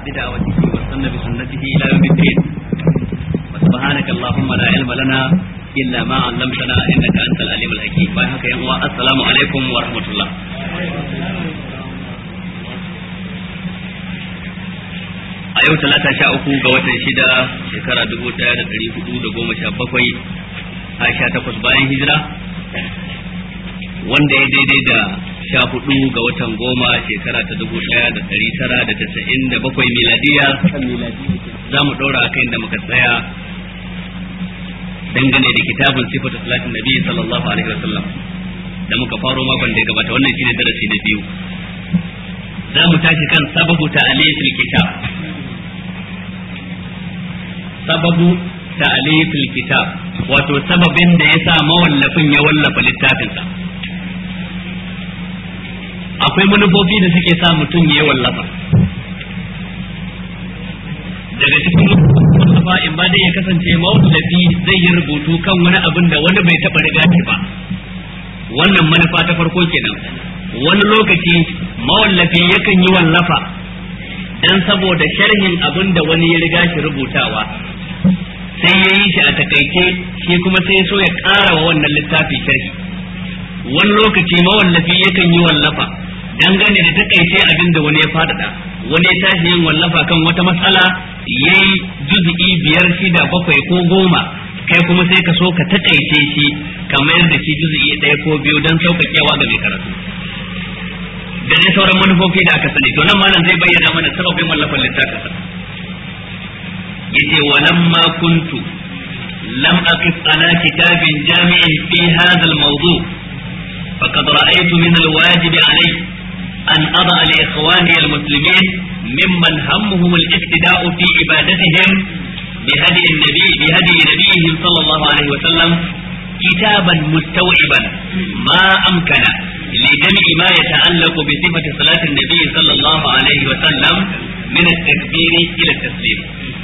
بدعوته واستنى بسنته إلى يوم الدين وسبحانك اللهم لا علم لنا إلا ما علمتنا إنك أنت العليم الحكيم بايعك يا السلام عليكم ورحمة الله a yau talata sha uku ga watan shida shekara dubu daya da dari hudu da goma sha bakwai a sha takwas bayan hijira wanda ya daidai da sha hudu ga watan goma shekara ta dubu daya da dari tara da tasa'in da bakwai miladiya za mu ɗora a da muka tsaya dangane da kitabun sifatu salatin nabi sallallahu alaihi wasallam da muka faro makon da ya gabata wannan shine darasi na biyu za mu tashi kan sababu ta alifil kitab sababu ta'alifil kitab wato sababin da yasa mawallafin ya wallafa littafinsa akwai manufofi da suke sa mutum ya wallafa daga cikin wallafa in ba dai ya kasance mawallafi zai yi rubutu kan wani abin da wani bai taɓa riga shi ba wannan manufa ta farko kenan wani lokaci mawallafi yakan yi wallafa dan saboda sharhin abin da wani ya riga shi rubutawa sai ya yi shi a takaice shi kuma sai so ya ƙara wa wannan littafi sharhi wani lokaci mawallafi yakan yi wallafa dangane da takaice abin da wani ya faɗaɗa wani ya tashi yin wallafa kan wata matsala ya yi juzu'i biyar shida bakwai ko goma kai kuma sai ka so ka takaice shi ka mayar da shi juzu'i ɗaya ko biyu don sauƙaƙewa ga mai karatu da dai sauran manufofi da aka sani to nan malam zai bayyana mana sababin wallafin littafinsa yace walamma kuntu lam aqif ala kitabin jami'in fi hadha al-mawdu' faqad ra'aytu min al-wajib alayhi an ada li ikhwani al-muslimin mimman hammuhum al-iktida'u fi ibadatihim بهدي النبي بهدي نبيهم صلى الله عليه وسلم كتابا مستوعبا ما أمكن لجمع ما يتعلق بصفة صلاة النبي صلى الله عليه وسلم من التكبير إلى التسليم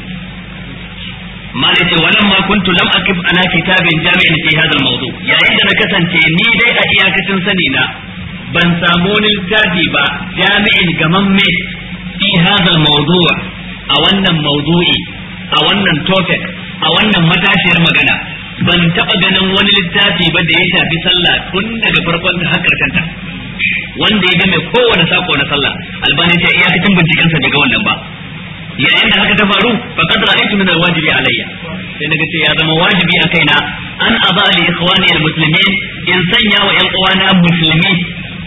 ما ليس ولما كنت لم أكب على كتاب جامع في هذا الموضوع يا إذا كسنت ني دي أياك سنسنينا ban samu wani littafi ba jami'in gamamme fi hadal mawdu' a wannan mawdu'i a wannan topic a wannan matashiyar magana ban taɓa ganin wani littafi ba da ya shafi sallah tun daga farkon ta har karshen ta wanda ya game kowane sako na sallah albani ta iyakacin binciken sa daga wannan ba yayin da haka ta faru fa qad ra'aytu min alwajibi alayya sai naga ce ya zama wajibi a kaina an aba li ikhwani almuslimin in sanya wa yan uwana musulmi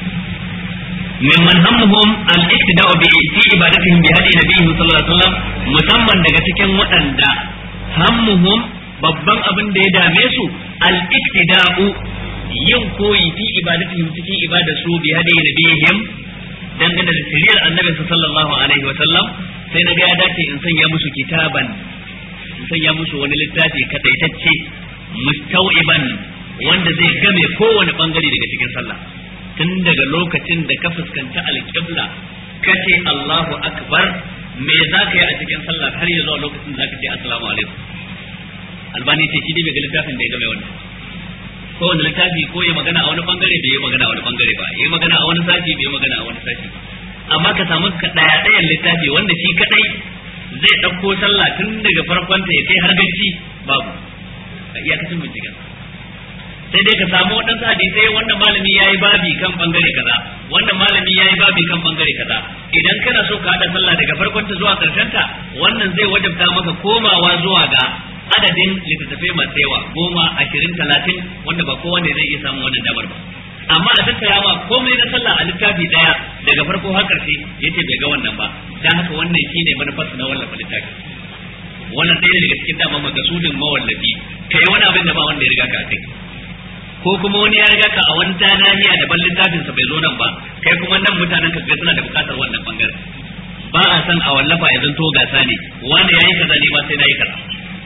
mimman hammuhum al-iktida'u bi fi ibadatihim bi hadi nabiyyi sallallahu alaihi wasallam musamman daga cikin waɗanda hammuhum babban abin da ya dame su al-iktida'u yin koyi fi ibadatihim cikin ibada su bi hadi nabiyihim dangane da siriyar annabi sallallahu alaihi wa sallam sai na ga ya dace in sanya musu kitaban in sanya musu wani littafi kadaitacce mustau'iban wanda zai game kowane bangare daga cikin sallah tun daga lokacin da ka fuskanta alƙibla ka ce Allahu akbar me za ka yi a cikin sallah har ya zuwa lokacin da za ka ce assalamu alaikum albani ce shi ne bai ga littafin da ya game wannan ko wani littafi ko ya magana a wani bangare bai yi magana a wani bangare ba ya magana a wani sashi bai magana a wani sashi amma ka samu ka daya dayan littafi wanda shi kadai zai ɗauko sallah tun daga farkon ta ya kai har gaci babu a iyakacin binciken sai dai ka samu waɗansu hadisai wannan malami ya yi babi kan bangare kaza wannan malami ya yi babi kan bangare kaza idan kana so ka haɗa sallah daga farkon ta zuwa ƙarshen ta wannan zai wajabta maka komawa zuwa ga adadin littattafai masu yawa goma ashirin talatin wanda ba kowa ne zai iya samun wannan damar ba amma a tattara ma komai na sallah a littafi daya daga farko har karshe yace bai ga wannan ba dan haka wannan shine manufarsa na wallafa littafi wannan ɗaya daga cikin dama makasudin mawallafi kai wani abin da ba wanda ya riga ka kai ko kuma wani ya riga ka a wani nahiya daban littafin sa bai zo nan ba kai kuma nan mutanen ka suna da bukatar wannan bangaren ba a san a wallafa ya zanto gasa ne wanda yayi kaza ne ba sai nayi kaza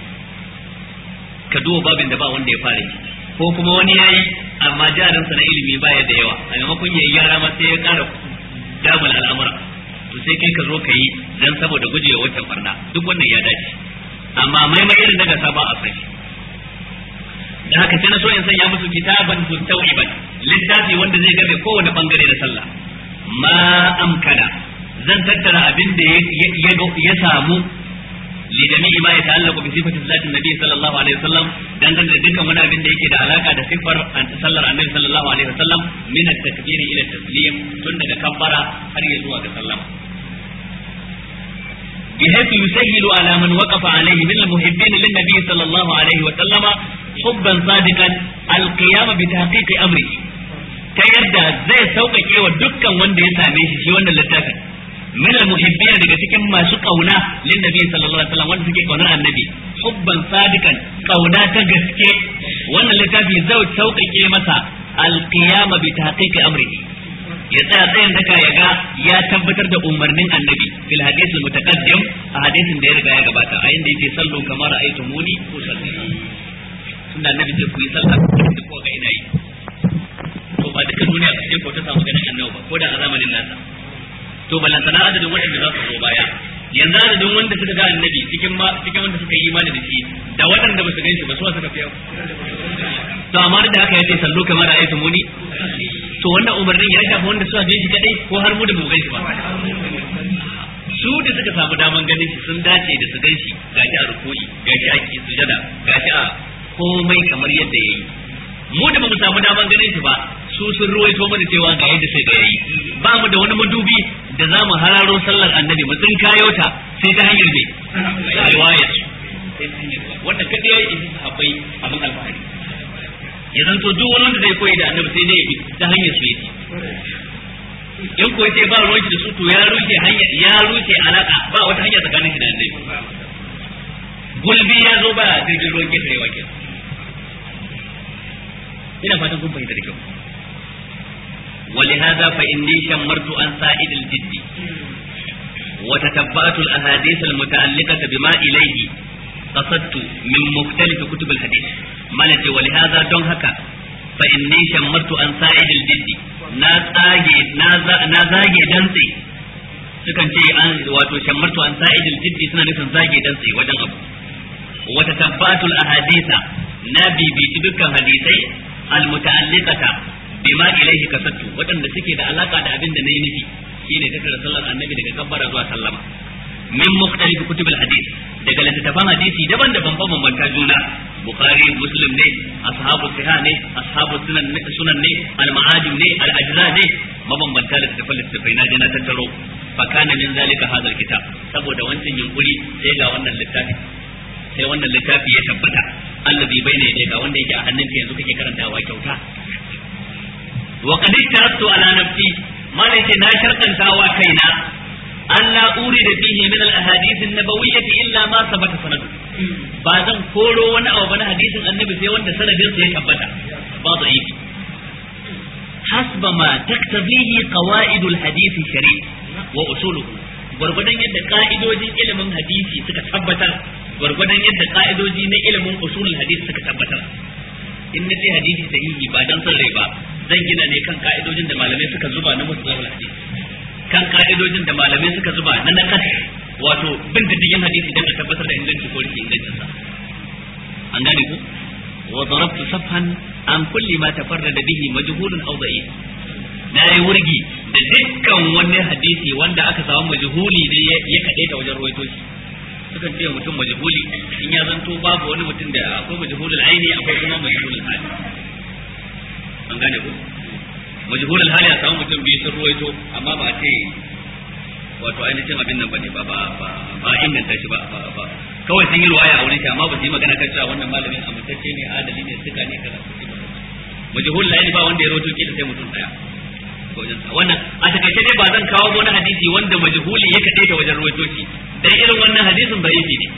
ka duba babin da ba wanda ya fara yi ko kuma wani yayi amma jarinsa na ilimi baya da yawa a maimakon yayi yara ma sai ya kara damar al'amura to sai kai ka zo ka yi dan saboda gujewa wancan barna duk wannan ya dace amma maimai irin daga sa ba a san shi da haka sai na so in sanya musu kitaban mustawiban littafi wanda zai gabe kowane bangare da sallah ma amkana zan tattara abin da ya samu li jami'i ma ya ta'allaqu bi sifati zati nabi sallallahu alaihi wasallam dan da dukkan wani abin da yake da alaka da sifar sallar annabi sallallahu alaihi wasallam min at-takbir ila taslim tun daga kabbara har ya zuwa ga sallama بحيث يسهل على من وقف عليه من المحبين للنبي صلى الله عليه وسلم حبا صادقا القيام بتحقيق امره ta yadda zai sauƙaƙe wa dukkan wanda ya same shi shi wannan littafin min al-muhibbin daga cikin masu kauna lin nabi sallallahu alaihi wasallam wanda suke kaunar annabi hubban sadikan kauna ta gaske wannan littafi zai sauƙaƙe masa al-qiyama bi tahqiqi amrihi ya tsaya tsayin daka ya ga ya tabbatar da umarnin annabi fil hadith al-mutaqaddim a hadisin da ya riga ya gabata a inda yake sallu kamar aytumuni usalli tunda annabi ce ku yi sallah da ko ga ina yi to ba duka duniya ce ko ta samu ganin annabi ba ko da a zamanin nasa to balantana adadin waɗanda za su zo baya yanzu adadin wanda suka ga annabi cikin ma cikin wanda suka yi imani da shi da waɗanda ba su gan shi ba su suka fi yau to amma da haka yace sallu kamar ayatu muni to wannan umarnin ya shafi wanda suka gan shi kadai ko har mu da mu gan shi ba su da suka samu daman ganin shi sun dace da su gan shi gashi a ruku'i gashi a sujada gashi a komai kamar yadda yayi mu da bamu samu daman ganin shi ba su sun ruwaito mana cewa ga yadda sai da yayi ba mu da wani madubi da za mu hararo sallar annabi mu tsin kayo ta sai ta hanyar me riwaya wanda kada yayi in sahabbai abin alfahari ya zanto duk wani wanda zai koyi da annabi sai dai ya ta hanyar su yake in ko yace ba ruwan da su to ya rushe hanya ya rushe alaka ba wata hanya tsakanin shi da annabi gulbi ya zo ba jirgin ruwan ketarewa kenan ina fatan kun fahimta da kyau ولهذا فإني شمرت عن سائد الجد وتتبعت الأحاديث المتعلقة بما إليه قصدت من مختلف كتب الحديث مالتي ولهذا دون هكا فإني شمرت عن سائد الجد نازاجي نازاجي دنسي sukan ce an wato shammartu an sa'idil jiddi suna nufin zage dantse wajen abu wata tabbatul ahadisa na bibiti dukkan hadisai almuta'alliqata bima ilayhi kasattu wadanda suke da alaka da abin da nayi nufi shine tattara sallar annabi daga kabbara zuwa sallama min mukhtalif kutubil hadith daga littattafan hadisi daban-daban bambanta juna bukhari muslim ne ashabu sahih ne ashabu sunan ne sunan ne al-ma'ajim ne al-ajza ne mabambanta littattafan littattafai na je na tattaro fa kana min zalika hadha kitab saboda wancan yunkuri sai ga wannan littafi sai wannan littafi ya tabbata allazi bayna yadayka wanda yake a hannunka yanzu kake karantawa kyauta wa qad tarattu ala nafsi malaka na sharkanta wa kaina alla urida fihi min al ahadith an nabawiyyah illa ma sabata sanadu ba zan koro wani abu na hadisin annabi sai wanda sanadin sa ya tabbata ba da'ifi hasba ma taktabihi qawaid al hadith shari' wa usuluhu gwargwadon yadda ka'idojin ilimin hadisi suka tabbatar gwargwadon yadda ka'idoji na ilimin usulul hadisi suka tabbatar in na ce hadisi sahihi ba dan son rai ba zan gina ne kan ka'idojin da malamai suka zuba na musulul hadisi kan ka'idojin da malamai suka zuba na nakas wato bin diddigin hadisi dan a tabbatar da inganci ko rashin ingancin sa an gane ku wa darabtu safhan an kulli ma tafarrada bihi majhulun aw da'if na yi wurgi da dukkan wani hadisi wanda aka samu majhuli ne ya kaɗe ta wajen ruwaito shi sukan ce mutum majhuli in ya zanto babu wani mutum da akwai majhulul aini akwai kuma majhulul hali an gane ku majhulul hali a samu mutum biyu sun ruwaito amma ba a ce wato ainihin abin nan bane ba ba ba inganta shi ba ba kawai sun yi ruwaya a wurin shi amma ba su yi magana kan cewa wannan malamin amintacce ne adali ne suka ne kaza majhulul aini ba wanda ya rawaito kila sai mutum daya wannan a takaice dai ba zan kawo wani hadisi wanda majhuli ya kade ta wajen ruwaito shi dan irin wannan hadisin da'ifi ne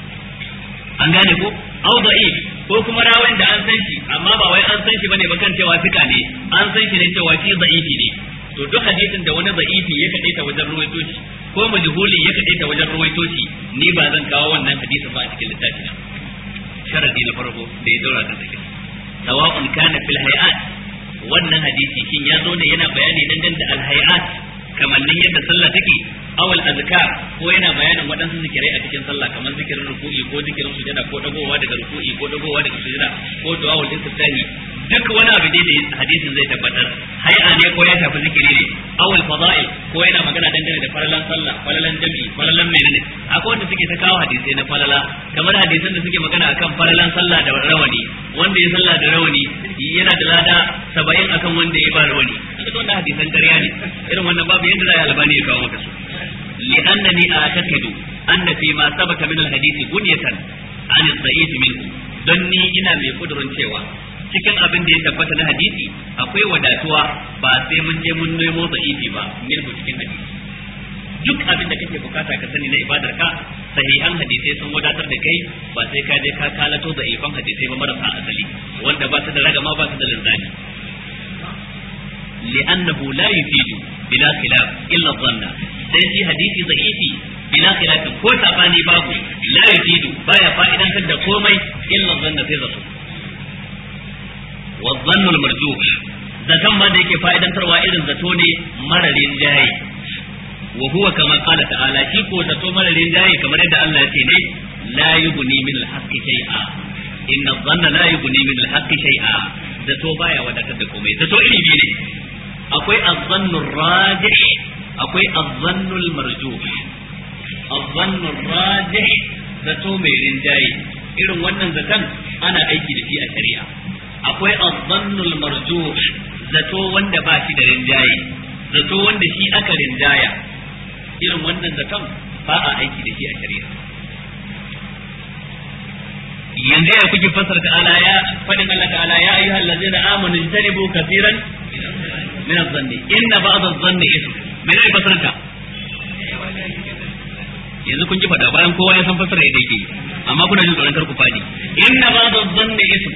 an gane ko au da'if ko kuma rawan da an san shi amma ba wai an san shi bane ba kan cewa fika ne an san shi ne cewa shi da'ifi ne to duk hadisin da wani da'ifi ya kade ta wajen ruwaito shi ko majhuli ya kade ta wajen ruwaito shi ni ba zan kawo wannan hadisin ba a cikin littafi na sharadi na farko da ya daura kan take sawa'un kana fil hay'at wannan hadisi shin ya zo ne yana bayani dangane da alhayat kamannin yadda sallah take awal azkar ko yana bayanin waɗansu zikirai a cikin sallah kamar zikirin ruku'i ko zikirin sujada ko dagowa daga ruku'i ko dagowa daga sujada ko du'a'ul istiftahi duk wani abu da hadisin zai tabbatar hay'a ne ko ya shafi zikiri ne awal fada'il ko yana magana dangane da falalan sallah falalan jami'i falalan menene akwai wanda suke ta kawo hadisai na falala kamar hadisan da suke magana akan falalan sallah da rawani wanda ya sallah da rawani yana da lada saba'in akan wanda ya ba rawani duk wannan hadisan ƙarya ne irin wannan babu yadda za a albani ya kawo maka su li'annani a'taqidu anna fi ma sabata min al-hadisi bunyatan an al-da'if minhu don ni ina mai kudurin cewa cikin abin da ya tabbata na hadisi akwai wadatuwa ba sai mun je mun nemo da'ifi ba minhu cikin hadisi duk abin da kake bukata ka sani na ibadar ka sahihan hadisai sun wadatar da kai ba sai ka je ka kalato da ifan hadisai ba marasa asali wanda ba su da ragama ba su da linzani li'annahu la yufidu bila khilaf illa dhanna sai shi hadisi da'ifi bila khilaf ko sabani babu la yufidu baya fa'idantar da komai illa dhanna sai zato wa dhannu al-marjuh zaton ma da yake fa'idantarwa irin zato ne mararin jayi wa huwa kama qala ta'ala shi ko zato mararin jayi kamar yadda Allah ya ce ne la yughni min al-haqqi shay'a inna dhanna la yughni min al-haqqi shay'a zato baya wadatar da komai zato iri biyu ne akwai az-zannu rajih akwai az-zannu al-marjuh az-zannu rajih zato mai rinjaye irin wannan zaton ana aiki da shi a shari'a akwai az-zannu al-marjuh zato wanda ba shi da rinjaye zato wanda shi aka rinjaya irin wannan zaton ba a aiki da shi a shari'a yanzu ya kuke fasara ta'ala ya fadin Allah ta'ala ya ayyuhal ladzina amanu jtanibu kaseeran min adh-dhanni inna ba'd adh-dhanni ism me ne fasarta yanzu kun ji fada bayan kowa ya san fasara yadda yake amma kuna jin tsoron karku fadi inna ba'd adh-dhanni ism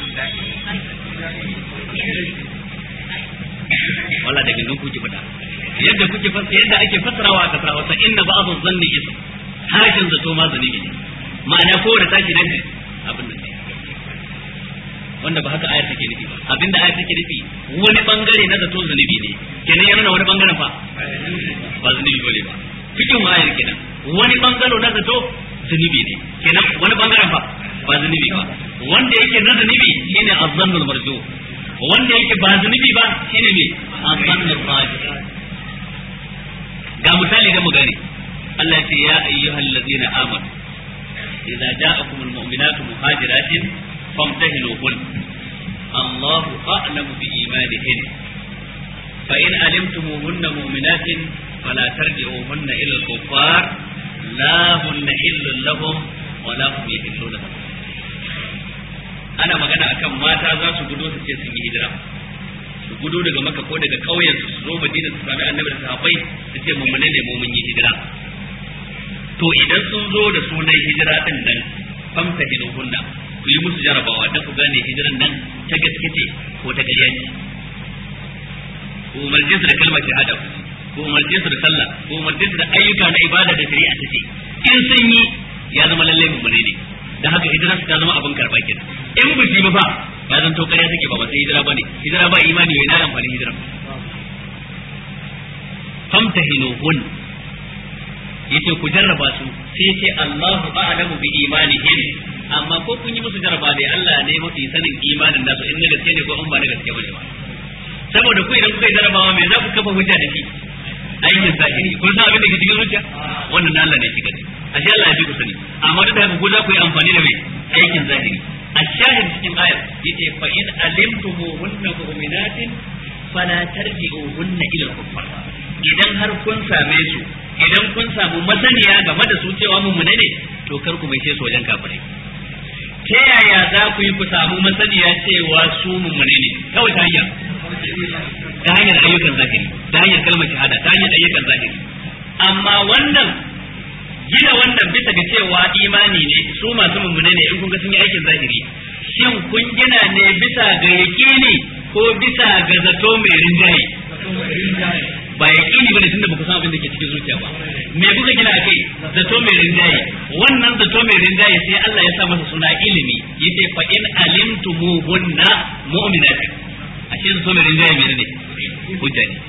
wala da gindin kuke fada yadda kuke fasara yadda ake fasarawa a kasar Hausa inna ba'd adh-dhanni ism harshen zato ma zanibi ne ma'ana kowane tashi nan abin da wanda ba haka ayar take nufi ba abinda ayar take nufi wani bangare na zato zunubi ne kenan ya nuna wani bangaren fa ba zunubi bane ba cikin ayar kenan wani bangaro na zato zunubi ne kenan wani bangaren fa ba zunubi ba wanda yake na zunubi shine azzannul marju wanda yake ba zunubi ba shine me azzannul rajih ga misali da mu gane Allah ya ce ya ayyuhal ladina amanu idza ja'akum almu'minatu muhajiratin famtahinuhun الله أعلم بإيمانهن فإن علمتموهن مؤمنات فلا ترجعوهن إلى الكفار لا هن حل لهم ولا هم يحلون لهم ana magana akan mata za su gudo su ce sun yi hijira su gudo daga maka ko daga ƙauyen su zo madina su sami annabi da sahabbai su ce mummune ne mu mun yi hijira to idan sun zo da sunan hijira din nan famta hinuhunna ku yi musu jarabawa don ku gane hijiran nan ta gaske ce ko ta ƙarya ce ku umarce su da kalmar shahada ku umarce su da sallah ku umarce su da ayyuka na ibada da shari'a ta ce in sun yi ya zama lalle mummune ne da haka hijira su ta zama abin karɓa kenan in ba shi ba fa ya zanto ƙarya take ba ba sai hijira bane hijira ba imani wai na amfani hijira famtahinuhun yace ku jarraba su sai yace Allahu a'lamu bi imanihim amma ko kun yi musu jarraba dai Allah ne mafi sanin imanin nasu in na gaske ne ko in ba na gaske bane ba saboda ku idan kuka yi jarrabawa me za ku kafa hujja da shi aikin zahiri kun san abin da ke cikin zuciya wannan na Allah ne shi gani ashe Allah ya fi ku sani amma duk da haka ku za ku yi amfani da mai aikin zahiri الشاهد cikin ayar yace fa in alimtumuhunna mu'minatin fala tarji'uhunna ila al-kuffar idan har kun same su idan kun samu masaniya game da su cewa mummune ne to kar ku mai su wajen kafirai ta yaya za ku yi ku samu masaniya cewa su mummune ne kawai ta hanyar ta hanyar ayyukan zahiri ta hanyar kalmar shahada ta hanyar ayyukan zahiri amma wannan gina wannan bisa ga cewa imani ne su masu mummune ne in kun ga sun yi aikin zahiri shin kun gina ne bisa ga yaƙini ko bisa ga zato mai rinjaye ba yaƙini bane tunda baku san abin da ke cikin zuciya ba me kuka gina akai zato mai rinjaye wannan zato mai rinjaye sai Allah ya sa masa suna ilimi yace fa in alimtumuhunna mu'minatin ashe zato mai rinjaye menene hujja ne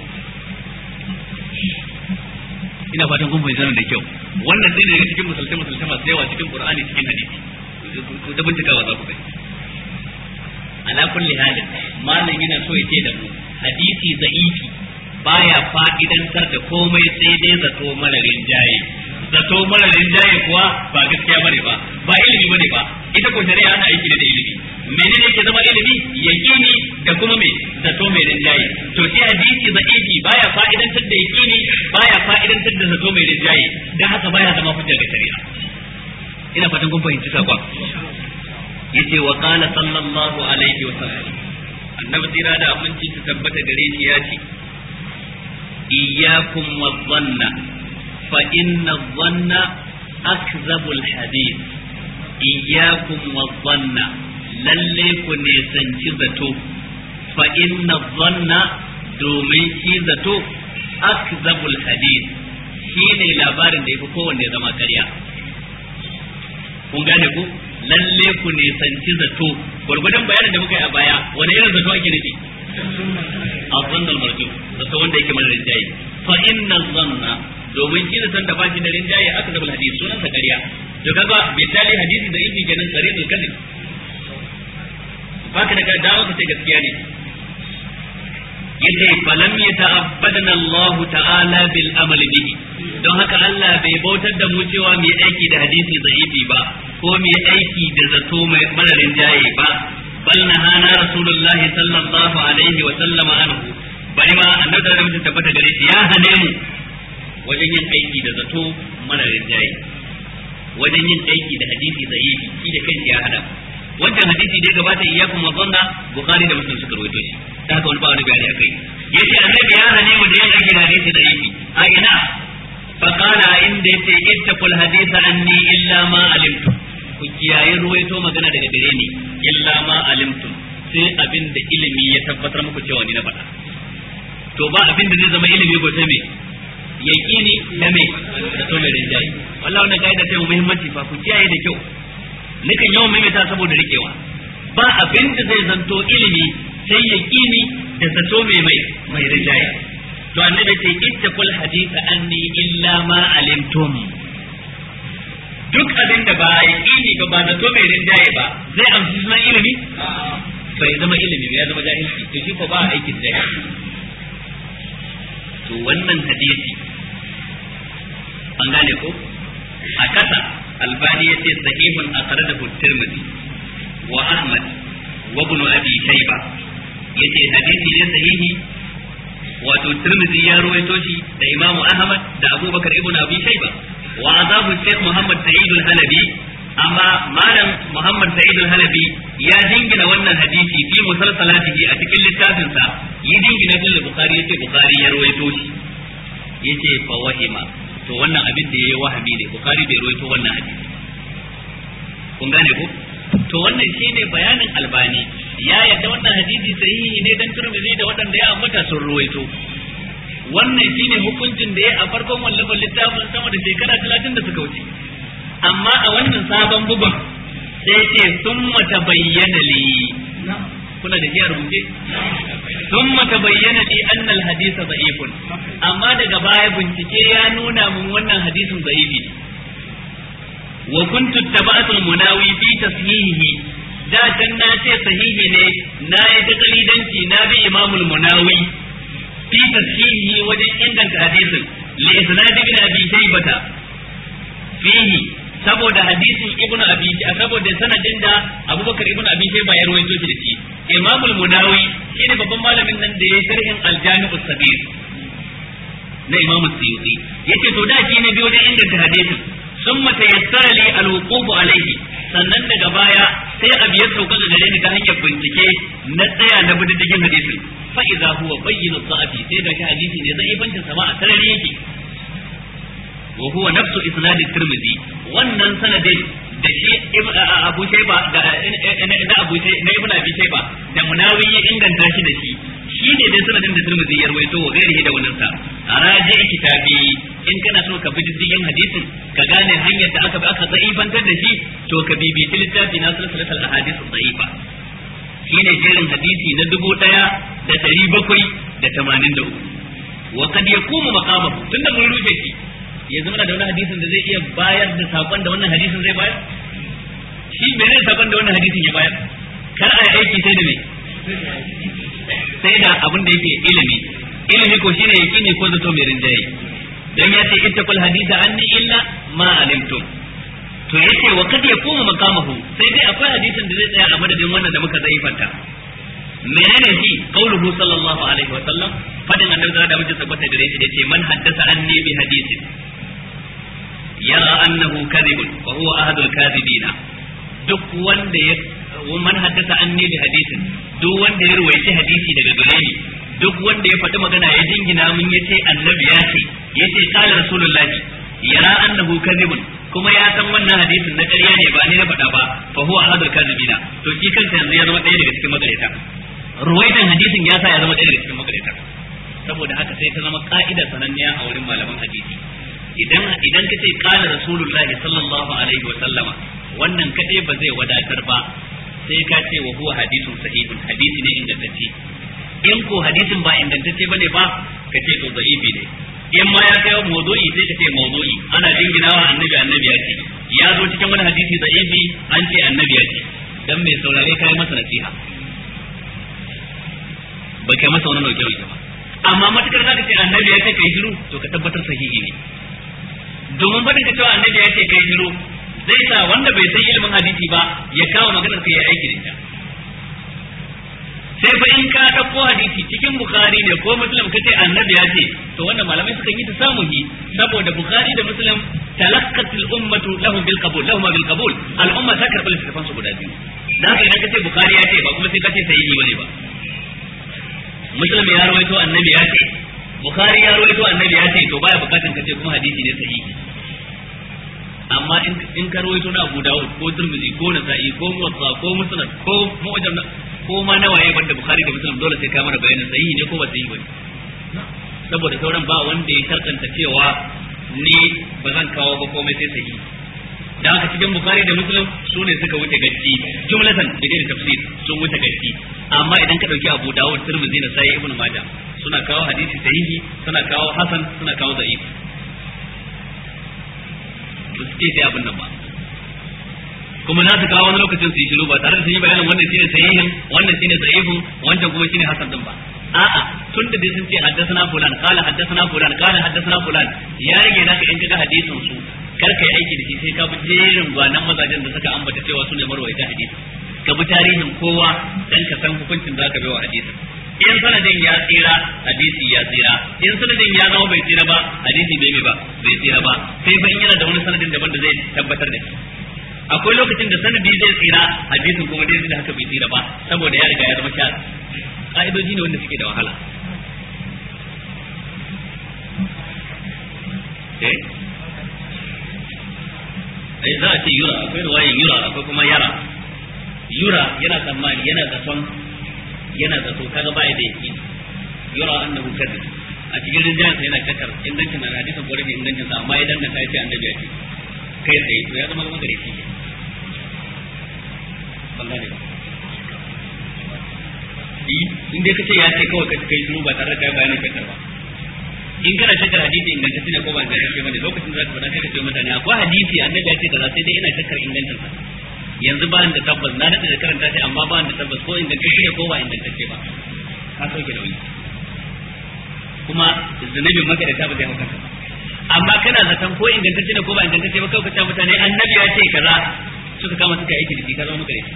ina fatan kun fahimta da kyau wannan dai daga cikin musulmai musulmai masu yawa cikin qur'ani cikin hadisi ku da bincikawa za ku gani ala ala kulli halin malam yana so ya ce da mu hadisi za'ifi baya fa'idantar da komai sai dai zato mararin jaye zato mararin jaye kuwa ba gaskiya bane ba ba ilimi bane ba ita ko shari'a ana aiki da ilimi menene ke zama ilimi yaqini da kuma me zato mai rinjaye to sai hadisi za'ifi baya fa'idantar da yaqini baya fa'idantar da zato mai rinjaye dan haka baya zama hujja ga shari'a ina fatan kun fahimci sakon yace wa qala sallallahu alaihi wa sallam annabi tira da aminci ta tabbata gare shi ya ce iyyakum wadhanna fa inna dhanna akzabul hadith iyyakum wadhanna lalle ku ne sanci zato fa inna dhanna domin shi zato akzabul hadith shine labarin da yafi kowanne zama ƙarya kun gane ku lalle ku nisanci zato gwargwadon bayanin da muka yi a baya wani irin zato ake nufi a zannar marju zato wanda yake mara rinjaye fa inna zanna domin shi zaton da bashi da rinjaye aka zaba hadisi sunan sa ƙarya to kaga misali hadisi da yake kenan tsare da kadin baka da dawo ka ce gaskiya ne yace falam yata'abbadana Allah ta'ala bil amali bihi don haka Allah bai bautar da mu cewa mu yi aiki da hadisi da'ifi ba ko mu yi aiki da zato mai mararin jaye ba bal nahana rasulullahi sallallahu alaihi wa sallama anhu bari ma annabi da mutum tabbata gare shi ya hane mu wajen yin aiki da zato mararin jaye wajen yin aiki da hadisi da'ifi shi da kanshi ya hada wancan hadisi da ya gabata iyyakum wa dhanna bukhari da muslim suka rawaito shi da haka wani ba wani bayani akai yace annabi ya hane mu da yin aiki da hadisi da'ifi a ina فقال عند اتقوا الحديث عني إلا ما علمتم ku kiyaye ruwaito magana daga gare ni illa ma alimtum sai abin da ilimi ya tabbatar muku cewa ni na faɗa to ba abin da zai zama ilimi ko sai me yaqini da me da to mai rinjayi wallahi wannan kaida ce muhimmanci fa ku kiyaye da kyau nikan yawan maimaita saboda rikewa ba abin da zai zanto ilimi sai yaqini da zato mai mai mai rinjayi to annabi ce ittaqul haditha anni illa ma alimtum duk abin da ba yaqini ba ba da to mai rinjaye ba zai amsa sunan ilimi bai zama ilimi ya zama jahilci to shi ko ba aikin da to wannan hadisi an gane ko a kasa albani ya ce sahihun akhrajahu tirmidhi wa ahmad wa ibn abi shayba yace hadisi ne sahihi wato Tirmidhi ya ruwaito shi da Imam Ahmad da Abubakar ibn Abi Shayba wa azabu Sheikh Muhammad Sa'id al-Halabi amma malam Muhammad Sa'id al-Halabi ya dingina wannan hadisi fi musalsalatihi a cikin littafin sa yi dingina shi da Bukhari yace Bukhari ya ruwaito shi yace fa wahima to wannan abin da yayi wahabi ne Bukhari bai ruwaito wannan hadisi kun gane ko to wannan shine bayanin albani ya yadda wannan hadisi sahihi ne dan turmizi da waɗanda ya ambata sun ruwaito wannan shine hukuncin da ya a farkon wallafin littafin sama da shekara talatin da suka wuce amma a wannan sabon bugun sai ce sun mata bayyana li kuna da shi a rubuce sun mata bayyana li annal hadisa da'ifun amma daga baya bincike ya nuna mun wannan hadisin da'ifi ne wa kuntu taba'atul munawi fi tashihihi da can na ce sahihi ne na yi ta kalidanci na bi imamul munawi fi tashihihi wajen inganta hadisin li isnad ibn abi shaybata fihi saboda hadisin ibn abi saboda sanadin da abubakar ibn abi shayba ya rawaito shi da shi imamul munawi shine babban malamin nan da ya sharhin al-jami'us sabir na imamu suyuti yace to da shi ne bi wajen inganta hadisin ثم تيسر لي الوقوف عليه sannan daga baya sai abu ya sauka ga gare ni ta hanyar bincike na tsaya na bididdigin hadisin fa idza huwa bayyinu sa'ati sai ga hadisi ne zai bancin sama a sarari yake wa huwa nafsu isnad tirmidhi wannan sanadin da shi abu shayba da na abu na ibn abi shayba da munawi ya inganta shi da shi shi ne dai sanadin da tirmidhi ya rawaito wa gairihi da wannan sa raji kitabi in kana so ka bi diddigin hadisin ka gane hanyar da aka bi aka zaifantar da shi to ka bibiyi littafi na silsilatul ahadith dhaifa shine jerin hadisi na dubu daya da dari bakwai da tamanin da uku wa kad yakumu maqamahu tunda mun rufe shi yanzu muna da wani hadisin da zai iya bayar da sakon da wannan hadisin zai bayar shi menene sakon da wannan hadisin ya bayar kar a yi aiki sai da me sai da abin da yake ilimi ilimi ko shine yaqini ko zato mai rinjaye dan ya ce ittaqul haditha anni illa ma alimtum to yace wa kad yakumu maqamahu sai dai akwai hadisin da zai tsaya a madadin wannan da muka zaifanta menene shi qauluhu sallallahu alaihi wa sallam fadin annabi da mutum tabbata gare shi yace man haddasa anni bi hadithin yara annahu kadhibun fa huwa ahadul kadhibina duk wanda ya man haddasa anni bi hadithin duk wanda ya ruwaici hadisi daga gare ni duk wanda ya faɗi magana ya jingina mun yace annabi ya ce yace qala rasulullahi yara annahu kadhibun kuma ya san wannan hadisin na ƙarya ne ba ni na faɗa ba fa huwa ahadul kadhibina to shi kansa yanzu ya zama ɗaya daga cikin magareta ruwaitan hadisin ya sa ya zama ɗaya daga cikin magareta saboda haka sai ta zama ka'ida sananniya a wurin malaman hadisi idan idan ka ce qala rasulullahi sallallahu alaihi wa sallama wannan kadai ba zai wadatar ba sai ka ce wa huwa hadithun sahihun hadisi ne ingantacce in ko hadisin ba ingantacce bane ba ka ce to da'ifi ne in ma ya kai mawdu'i sai ka ce mawdu'i ana jinginawa annabi annabi ya ce ya zo cikin wani hadisi da'ifi an ce annabi ya ce dan mai saurare kai masa nasiha ba kai masa wani nauke nauke ba amma matukar zaka ce annabi ya ce kai shiru to ka tabbatar sahihi ne domin fadin ka cewa annabi ya ce kai shiru zai sa wanda bai san ilimin hadisi ba ya kawo maganar ka ya aiki da ita sai fa in ka dauko hadisi cikin bukhari ne ko muslim ka ce annabi ya ce to wannan malamai suka yi ta samu yi saboda bukhari da muslim talaqqat al ummatu lahum bil qabul lahum bil qabul al umma ta karɓi littafan su guda biyu dan haka idan ka ce bukhari ya ce ba kuma sai ka ce sahihi bane ba muslim ya rawaito annabi ya ce bukhari ya rawaito annabi ya ce to baya bukatan ka ce kuma hadisi ne sahihi amma in ka rawaito na Abu Dawud ko Tirmidhi ko Nasa'i ko Muwatta ko Musnad ko Mu'jam ko ma nawaye banda Bukhari da Muslim dole sai ka mana bayanin sahihi ne ko ba sahihi bane saboda sauran ba wanda ya karkanta cewa ni ba zan kawo ba komai sai sahihi da haka cikin Bukhari da Muslim su ne suka wuce gaci jumlatan da da tafsir sun wuce gaci amma idan ka dauki Abu Dawud Tirmidhi Nasa'i Ibn Majah suna kawo hadisi sahihi suna kawo hasan suna kawo da'if ba su ce sai abin nan ba kuma za su kawo wani lokacin su yi shiru ba tare da sun yi bayanin wannan shine sahihin wannan shine sahihun wancan kuma shine hasan din ba a'a tun da dai sun ce haddathana fulan qala haddathana fulan qala haddathana fulan ya rage naka in kaga hadisin su kar ka yi aiki da shi sai ka bi jerin gwanan mazajen da suka ambata cewa su ne marwaita hadisi ka bi tarihin kowa dan ka san hukuncin da ka bai wa hadisin in sanadin ya tsira hadisi ya tsira in sanadin ya zama bai tsira ba hadisi bai bai ba bai tsira ba sai fa in yana da wani sanadin daban da zai tabbatar da shi akwai lokacin da sanadi zai tsira hadisin kuma dai da haka bai tsira ba saboda ya riga ya zama sha ka'idoji ne wanda suke da wahala eh ai za a ce yura akwai ruwayin yura akwai kuma yara yura yana tsammani yana zaton yana zato kaga ba da yaki yura annahu kadhib a cikin rinjayen sa yana shakar ingancin nan hadisin ko rashin ingancin sa amma idan na sai ce annabi ya ce kai tsaye to ya zama gama gare shi wallahi in dai kace ya ce kawai ka kai shiru ba tare da kai bayanin shakar ba in kana shakar hadisi ingantacce ne ko ba ingantacce bane lokacin da zaka faɗa sai ka ce mutane akwai hadisi annabi ya ce kaza sai dai ina shakar ingancin sa yanzu ba da tabbas na daɗe da karanta shi amma ba da tabbas ko ingantacce ne ko ba ingantacce ba ka sauke da wani kuma zunubin maka da tabbas ya hau kanka amma kana zaton ko ingantacce ne ko ba ingantacce ba kawai ka ce mutane annabi ya ce kaza suka kama suka aiki da shi ka zama maka da shi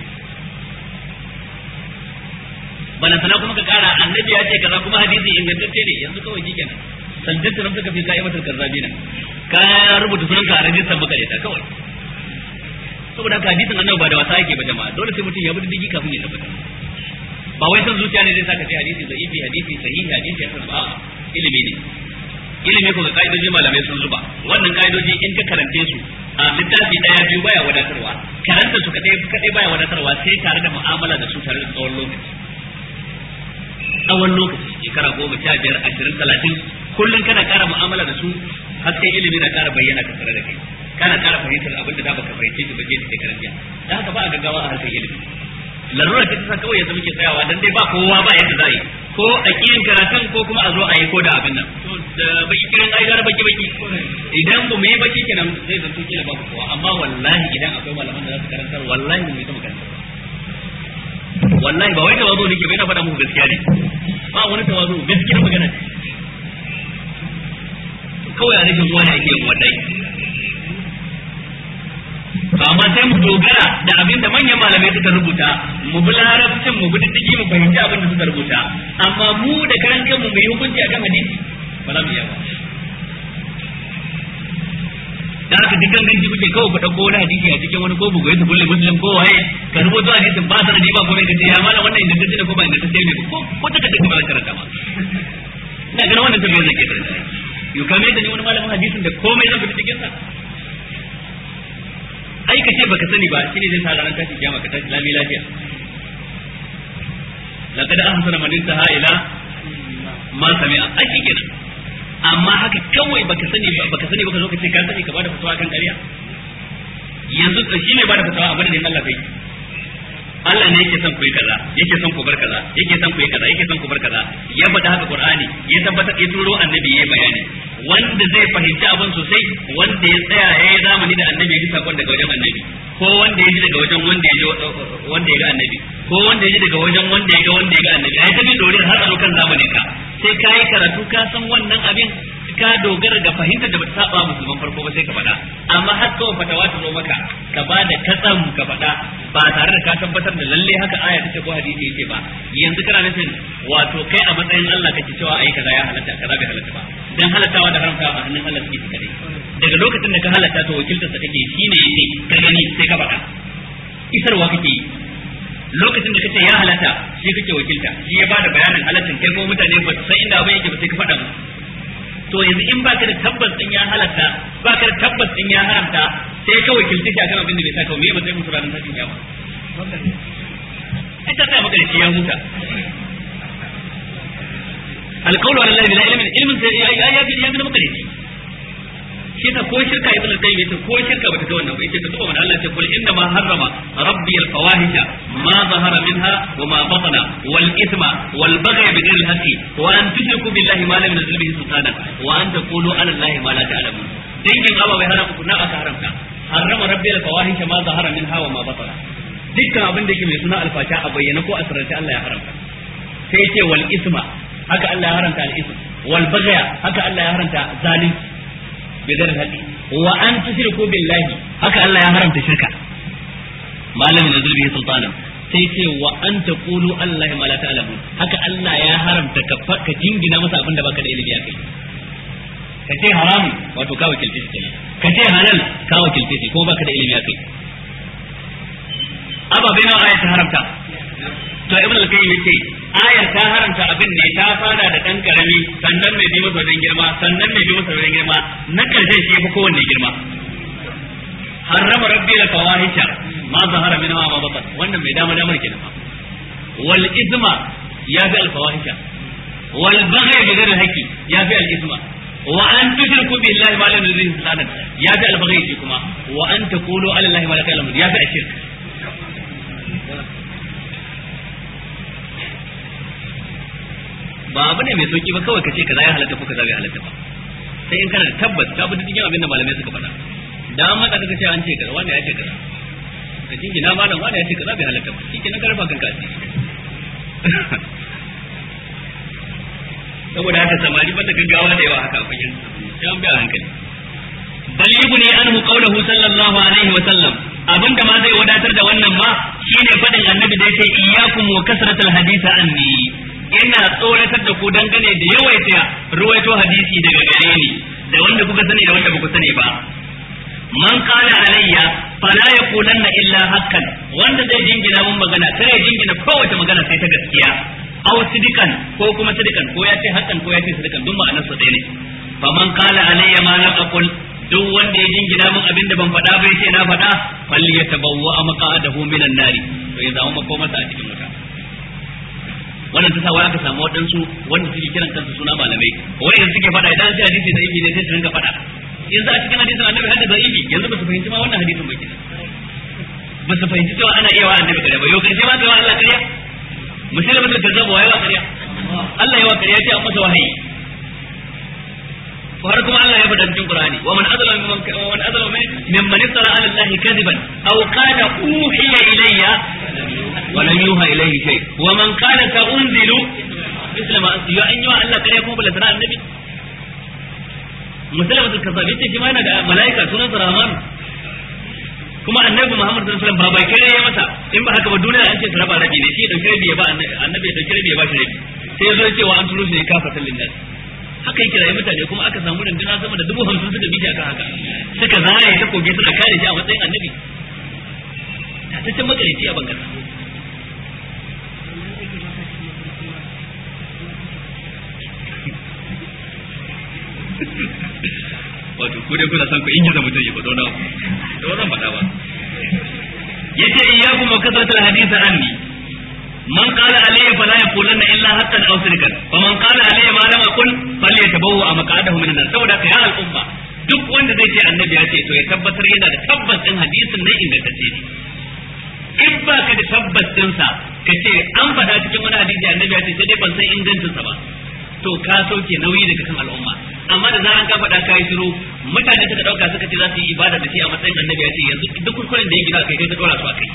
balantana kuma ka kara annabi ya ce kaza kuma hadisi ingantacce ne yanzu kawai shi kenan sanjanta nan suka fi ka'imatul kazzabina ka rubuta sunanka a rajistar maka da kawai saboda haka hadisin annabi ba da wasa yake ba jama'a dole sai mutum ya bi diddigi kafin ya tabbata ba wai san zuciya ne zai saka sai hadisi da'ifi hadisi sahihi hadisi ya san ba ilimi ne ilimi ko ga kaidoji malamai sun zuba wannan kaidoji in ka karante su a littafi daya biyu baya wadatarwa karanta su kadai kadai baya wadatarwa sai tare da mu'amala da su tare da tsawon lokaci tsawon lokaci shekara goma sha biyar ashirin talatin kullum kana kara mu'amala da su har sai ilimi na kara bayyana ka tare da kai kana ƙara fahimtar abin da da baka fahimce shi ba je da shekaran jiya da haka ba a gaggawa a harkar ilimi larura ce ta sa kawai yanzu muke tsayawa dan dai ba kowa ba yadda za a yi ko a kiyin karatun ko kuma a zo a yi ko da abin nan da baki kirin ai gara baki baki idan ba mu yi baki kenan zai zanto kila babu kowa amma wallahi idan akwai malaman da za su karantar wallahi mu yi ta makarantar wallahi ba wai tawazu nake bai na faɗa muku gaskiya ne ba wani tawazu gaskiyar magana ce kawai a rashin wani ake yin wadai amma sai mu dogara da abin da manyan malamai suka rubuta mu bi larabcin mu bi diddigi mu fahimci abin da suka rubuta amma mu da karan kanmu mu yi hukunci akan hadisi ba za mu iya ba da haka dukkan ganci kuke kawai ku dauko wani hadisi a cikin wani ko bugu ya kulle muslim ko waye ka rubuto hadisin ba sanadi ba kuma ka ce ya mala wannan inda kace ko ba inda kace ne ko ko ta kace ba karanta ba ina ganin wannan tafiya zai ke karanta yau kame da ni wani malamin hadisin da komai zan fita cikin sa ai ka ce baka sani ba shine zai sa ranar tashi kiyama ka tashi lami lafiya laqad ahsana man intaha ila ma sami'a ai shi kenan amma haka kawai baka sani ba baka sani baka zo ka ce ka sani ka bada fatawa kan ƙarya yanzu shi ne bada fatawa a madadin Allah kai Allah ne yake son ku yi kaza yake son ku bar kaza yake son ku yi kaza yake son ku bar kaza ya faɗa haka Qur'ani ya tabbatar ya turo annabi ya bayani wanda zai fahimci abin sosai wanda ya tsaya ya yi zamani da annabi ya ji sakon daga wajen annabi ko wanda ya ji daga wajen wanda ya ji wanda ya ga annabi ko wanda ya ji daga wajen wanda ya ga wanda ya ga annabi ai tabi dore har a zo kan zamanin ka sai ka yi karatu ka san wannan abin ka dogara ga fahimtar da bata saba musulman farko ba sai ka faɗa amma har kawai fatawa ta zo maka ka ba da katsam ka faɗa ba tare da ka tabbatar da lalle haka aya take ko hadisi yake ba yanzu kana nufin wato kai a matsayin Allah kake cewa ai kaza ya halatta kaza bai halatta ba dan halattawa da haramta a hannun Allah suke kadai daga lokacin da ka halatta to wakiltar sa kake shine yake ka gani sai ka faɗa isarwa kake yi lokacin da kace ya halatta shi kake wakilta shi ya bada bayanin halattin kai ko mutane ba su san inda abin yake ba sai ka faɗa musu to yanzu in baka da tabbas din ya halatta baka da tabbas din ya haramta sai ka wakilci shi akan abin da bai saka me ba sai musu ranar tashin kiyama ai ta tsaya maka da shi ya huta alqawlu ala allahi bila ilmin ilmin sai ya ya ya ya maka da shi shi ta ko shirka ibn al-qayyim yace ko shirka bata ga wannan ba yace ta tuba mana Allah ce kul inna ma harrama rabbi al-fawahisha ma zahara minha wa ma batana wal ithma wal baghy bi ghayri al-haqqi wa an tushriku billahi ma lam yunzil bihi sultana wa an taqulu ala allahi ma la ta'lamun dangin aba bai haramta kunna aka haramta harrama rabbi al-fawahisha ma zahara minha wa ma batana dukkan abin da yake mai suna alfasha a bayyana ko a sirrance Allah ya haramta sai yace wal ithma haka Allah ya haramta al-ithm wal baghy haka Allah ya haramta zalunci bidar haƙi wa an tushriku billahi haka Allah ya haramta shirka malamin da zulbi sultanan sai ce wa an taqulu Allah ma la ta'lamun haka Allah ya haramta ka ka jingina masa abin da baka da ilimi akai ka ce haramu wato ka wakilce shi kenan ka ce halal ka wakilce shi ko baka da ilimi akai ababe nawa aya ta haramta to ibn al-qayyim yace ayar ta haramta abin ne ta fara da dan karami sannan mai bi masa wajen girma sannan mai bi masa wajen girma na karshe shi fi kowanne girma harrama rabbi la fawahisha ma zahara minha ma batan wannan mai dama damar kenan fa wal isma ya fi al fawahisha wal baghy bi ghairi haqqi ya fi al isma wa an tushriku billahi ma lam yuzil sultanan ya fi al baghy shi kuma wa an taqulu ala allahi ma la ta'lamun ya fi al shirk ba abu ne mai sauki ba kawai ka ce kaza ya halatta ko kaza bai halatta ba sai in kana da tabbas ka bi dukkan abin da malamai suka faɗa da an maka kaga ce an ce kaza wanda ya ce kaza ka jingina malam wanda ya ce kaza bai halatta ba shi kenan ka rufa kanka asiri saboda haka samari banda gaggawa da yawa haka a fagen sai an bi a hankali bal yubni anhu qawluhu sallallahu alaihi wa sallam abinda ma zai wadatar da wannan ma shine fadin annabi da yake iyyakum wa kasratul hadisa anni ina tsoratar da ku dangane da yawaita ruwaito hadisi daga gare ni da wanda kuka sani da wanda kuka sani ba man qala alayya fala yaqulanna illa haqqan wanda zai jingina mun magana kar ya jingina kowace magana sai ta gaskiya aw sidikan ko kuma sidikan ko ya ce haqqan ko ya ce sidikan duk ma'anar su ɗaya ne fa man qala alayya ma lam aqul duk wanda ya jingina mun abin da ban faɗa bai ce na faɗa fal yatabawwa maqa'adahu minan nari to ya zama makomarsa a cikin wuta wannan ta sa wai aka samu waɗansu wanda suke kiran kansu suna malamai wai yanzu suke faɗa idan sai hadisi da ibi ne sai su rinka faɗa yanzu a cikin hadisin annabi hadda da ibi yanzu ba su fahimci ma wannan hadisin ba kenan ba su fahimci cewa ana iya wa annabi kariya ba yau karshe ma ga Allah kariya musulmi mutum da zaba wai wa kariya Allah ya wa kariya ce an masa wahayi har kuma Allah ya faɗa cikin Qur'ani wa man azlama mimman wa man azlama mimman iftara ala Allah kadiban aw qala uhiya ilayya ولم يوحى إليه شيء ومن قال سأنزل مثل ما أنزل أن يوحى الله كان يكون بلا ترى النبي مسلمة الكذاب yace shi ma yana da mala'ika sunan sa Rahman kuma annabi Muhammad sallallahu alaihi wasallam ba bai kare ya masa in ba haka ba duniya an ce su raba rabi ne shi dauki rabi ya ba annabi ya dauki rabi ya ba shi rabi sai ya zo ya ce wa an turu shi kafatan linnas haka yake rayu mutane kuma aka samu rundunar sama da dubu hamsin suka bi akan haka suka zare ta koge suna kare shi a matsayin annabi tataccen makarici a bangaren wato ku dai kuna son ku ingiza mutum ya faɗo na da wannan faɗa ba yace iyyakum wa kasratul hadith anni man qala alayya fala yaqulanna illa haqqan aw sirkan wa man qala alayya ma lam aqul falyatabawwa maq'adahu min an saboda ka ya al'umma duk wanda zai ce annabi ya ce to ya tabbatar yana da tabbas din hadisin nan ingantacce ne in ba ka da tabbas din sa ka ce an faɗa cikin wani hadisi annabi ya ce sai dai ban san ingancin sa ba to ka sauke nauyi daga kan al'umma amma da zaran ka faɗa kai shiru mutane suka dauka suka ce za su yi ibada da shi a matsayin annabi ya ce yanzu duk kuskuren da ya gina kai kai ka dora su akai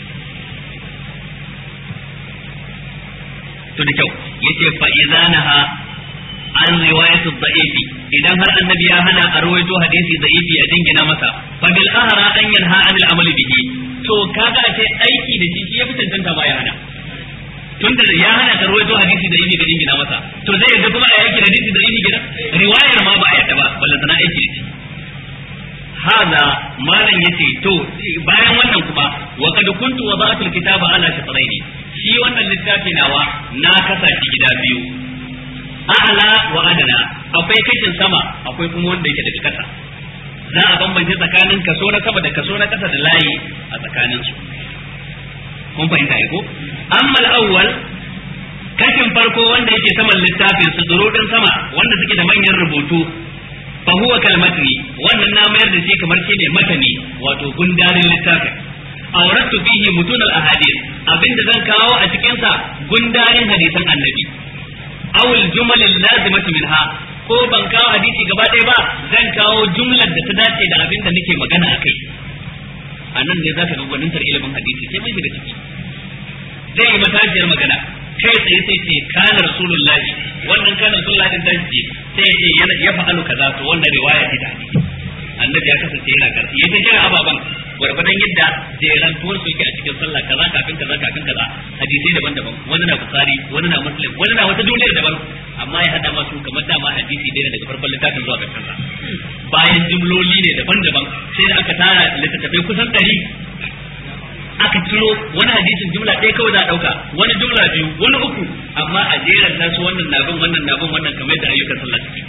to da kyau yace fa idanaha an riwayatu da'ifi idan har annabi ya hana a rawaito hadisi da'ifi a dingina masa fa bil ahra an yanha anil amali bihi to kaga a ce aiki da shi ya fi tantanta ba ya hana tunda ya hana ka rawaito hadisi da yini da dingina masa to zai yadda kuma a yaki da hadisi da yini gida riwayar ma ba a yadda ba ballan sana aiki da shi hada malam yace to bayan wannan kuma wa kad kuntu wada'tu alkitaba ala shatrayn shi wannan littafi nawa na kasa shi gida biyu a'la wa adana akwai kashin sama akwai kuma wanda yake daga kasa za a bambance tsakanin kaso na sama da kaso na kasa da layi a tsakanin su kun fahimta ai ko amma al-awwal kashin farko wanda yake saman littafin su durudin sama wanda suke da manyan rubutu fa huwa kalmatni wannan na mayar da shi kamar shi ne matani wato gundarin littafin awrattu fihi mutun al-ahadith abinda zan kawo a cikin sa gundarin hadisan annabi aw al-jumal al-lazimatu minha ko ban kawo hadisi gaba ɗaya ba zan kawo jumlar da ta dace da abinda nake magana akai a nan ne zaka ga gwanintar ilimin hadisi sai mun shiga ciki zai yi matashiyar magana kai tsaye sai ce kana rasulullah wannan kana rasulullah din dan ce sai ce yana ya fa'alu kaza to wannan riwaya ce da hadisi annabi ya kasance yana karfi yace jira ababan gwargwadon yadda jeran tuwar su yake a cikin sallah kaza kafin kaza kafin kaza hadisi daban-daban wani na bukhari wani na muslim wani na wata duniyar daban amma ya hada masu kamar dama hadisi ɗaya daga farkon littafin zuwa ƙarshen sa bayan jumloli ne daban-daban sai da aka tara littattafai kusan ɗari aka ciro wani hadisin jumla ɗaya kawai za a ɗauka wani jumla biyu wani uku amma a jeran nasu wannan nabin wannan nabin wannan kamar yadda ayyukan sallah suke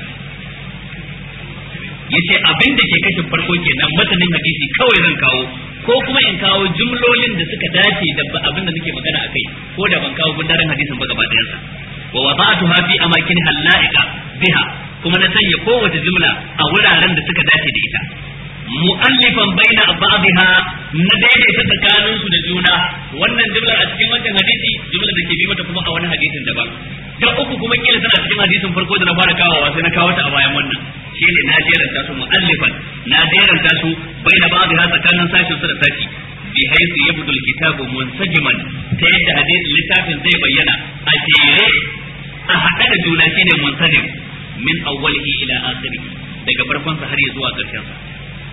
yace abin da ke kashin farko kenan matanin hadisi kawai zan kawo ko kuma in kawo jumlolin da suka dace da abin da nake magana akai ko da ban kawo gundarin hadisin ba gaba ɗayansa wa wada'tuha fi amakin halaika biha kuma na sanya kowace jumla a wuraren da suka dace da ita mu'allifan baina ba'dha na daidaita tsakanin su da juna wannan jumlar a cikin wannan hadisi jumlar da ke bi mata kuma a wani hadisin daban da uku kuma kila tana cikin hadisin farko da na fara kawowa sai na kawo ta a bayan wannan shine na jeranta su mu'allifan na jeranta su baina ba'dha tsakanin sashin su da sashi bi haythu yabdul kitabu munsajiman ta yadda hadisin littafin zai bayyana a jere a haɗe da juna shine munsajim min awwalihi ila akhirih daga farkon sa har ya zuwa ƙarshen sa